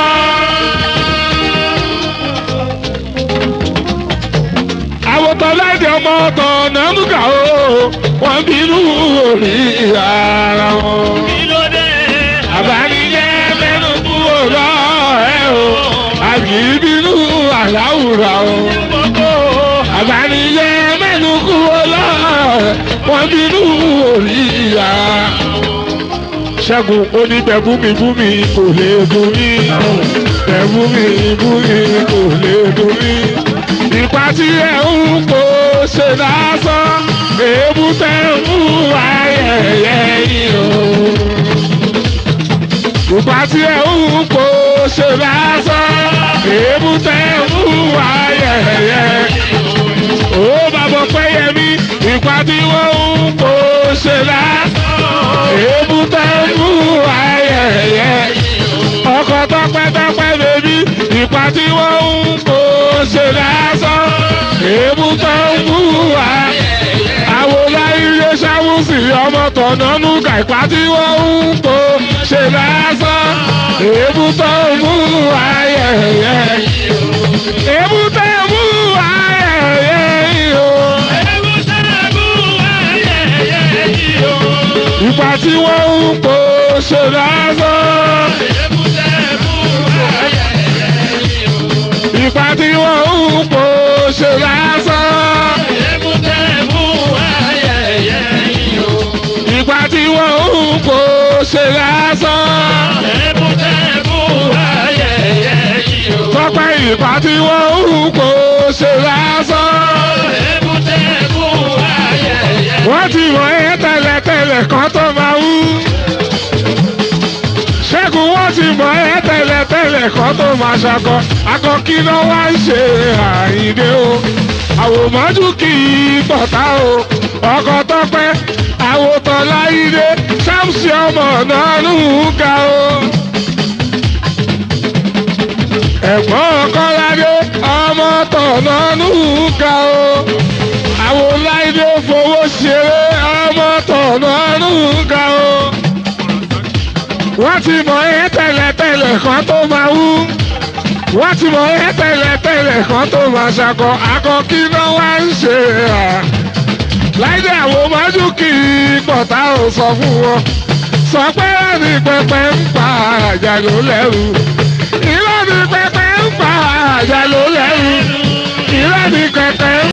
àwòtọ́ láìdí ọmọ ọ̀tọ̀ nàmúkà o wọ́n bínú orí ara wọn. àbánijẹ́ mẹ́nu kúrò lọ ẹ o àbí bínú àláwùrà o. àbánijẹ́ mẹ́nu kúrò lọ ẹ wọ́n bínú orí ara. ṣẹ́gun oníbẹ̀bùmí bùmí kò lè dùn mí bẹ̀bùmí bùmí kò lè dùn mí ìpa tí ẹ ń kó ṣe lásán èébú tẹ ń mú ayẹyẹ yìí o. ìpa tí ẹ ń kó ṣe lásán èébú tẹ ń mú ayẹyẹ. ó bàbá pẹ́yẹmí ìpa tí wọ́n ń kó ṣe lásán èébú tẹ ń mú ayẹyẹ. ọkọ̀ tọpẹ́tọpẹ́ bèbí ìpa tí wọ́n ń kó ṣe lásán èébú tó ń bú wa. àwòrán ilé sáwùsì ọmọ tọ̀nánú kàìpá tí wọ́n ń kó ṣe lásán èébú tó ń bú wa yẹ̀yẹ́. èébú tó ń bú wa yẹ̀yẹ́ o. ìgbà tí wọ́n ń kó ṣe lásán. ìgbà tí wọ́n ń kó ṣe lásán. ìgbà tí wọ́n ń kó ṣe lásán. tọ́pẹ́ ìgbà tí wọ́n ń kó ṣe lásán. wọ́n ti mọ̀ ẹ́ tẹ́lẹ̀tẹ́lẹ̀ kan tó máa wú. ṣẹ́gun wọ́n ti mọ̀ ẹ́ tẹ́lẹ̀tẹ́lẹ̀ kan tó máa ṣakọ. akọ kí ló wá ń ṣe àyíndé o. àwòmọ́jú kì í bọ̀tá o. ọkọ̀ tọ́pẹ́ àwòtọ́ láyídé sámsì ọmọ náà ló ń ga o. ẹ̀gbọ́n kọ́ládé ọmọ tọ̀nà ló ń ga o. àwọn láyídé fowó ṣeré ọmọ tọ̀nà ló ń ga o. wọ́n ti mọ̀ ẹ́ tẹ́lẹ̀tẹ́lẹ̀ kan tó máa wú. wọ́n ti mọ̀ ẹ́ tẹ́lẹ̀tẹ́lẹ̀ kan tó máa ṣakọ. akọ kí ló wá ń ṣe à. láìdé àwọn ọmọ kì í pọ̀tá ò sọ fún wọn sọ pé ẹni pẹpẹ ń pa àjà ló lẹ́rù irọ́ ni pẹpẹ ń pa àjà ló lẹ́rù irọ́ ni pẹpẹ ń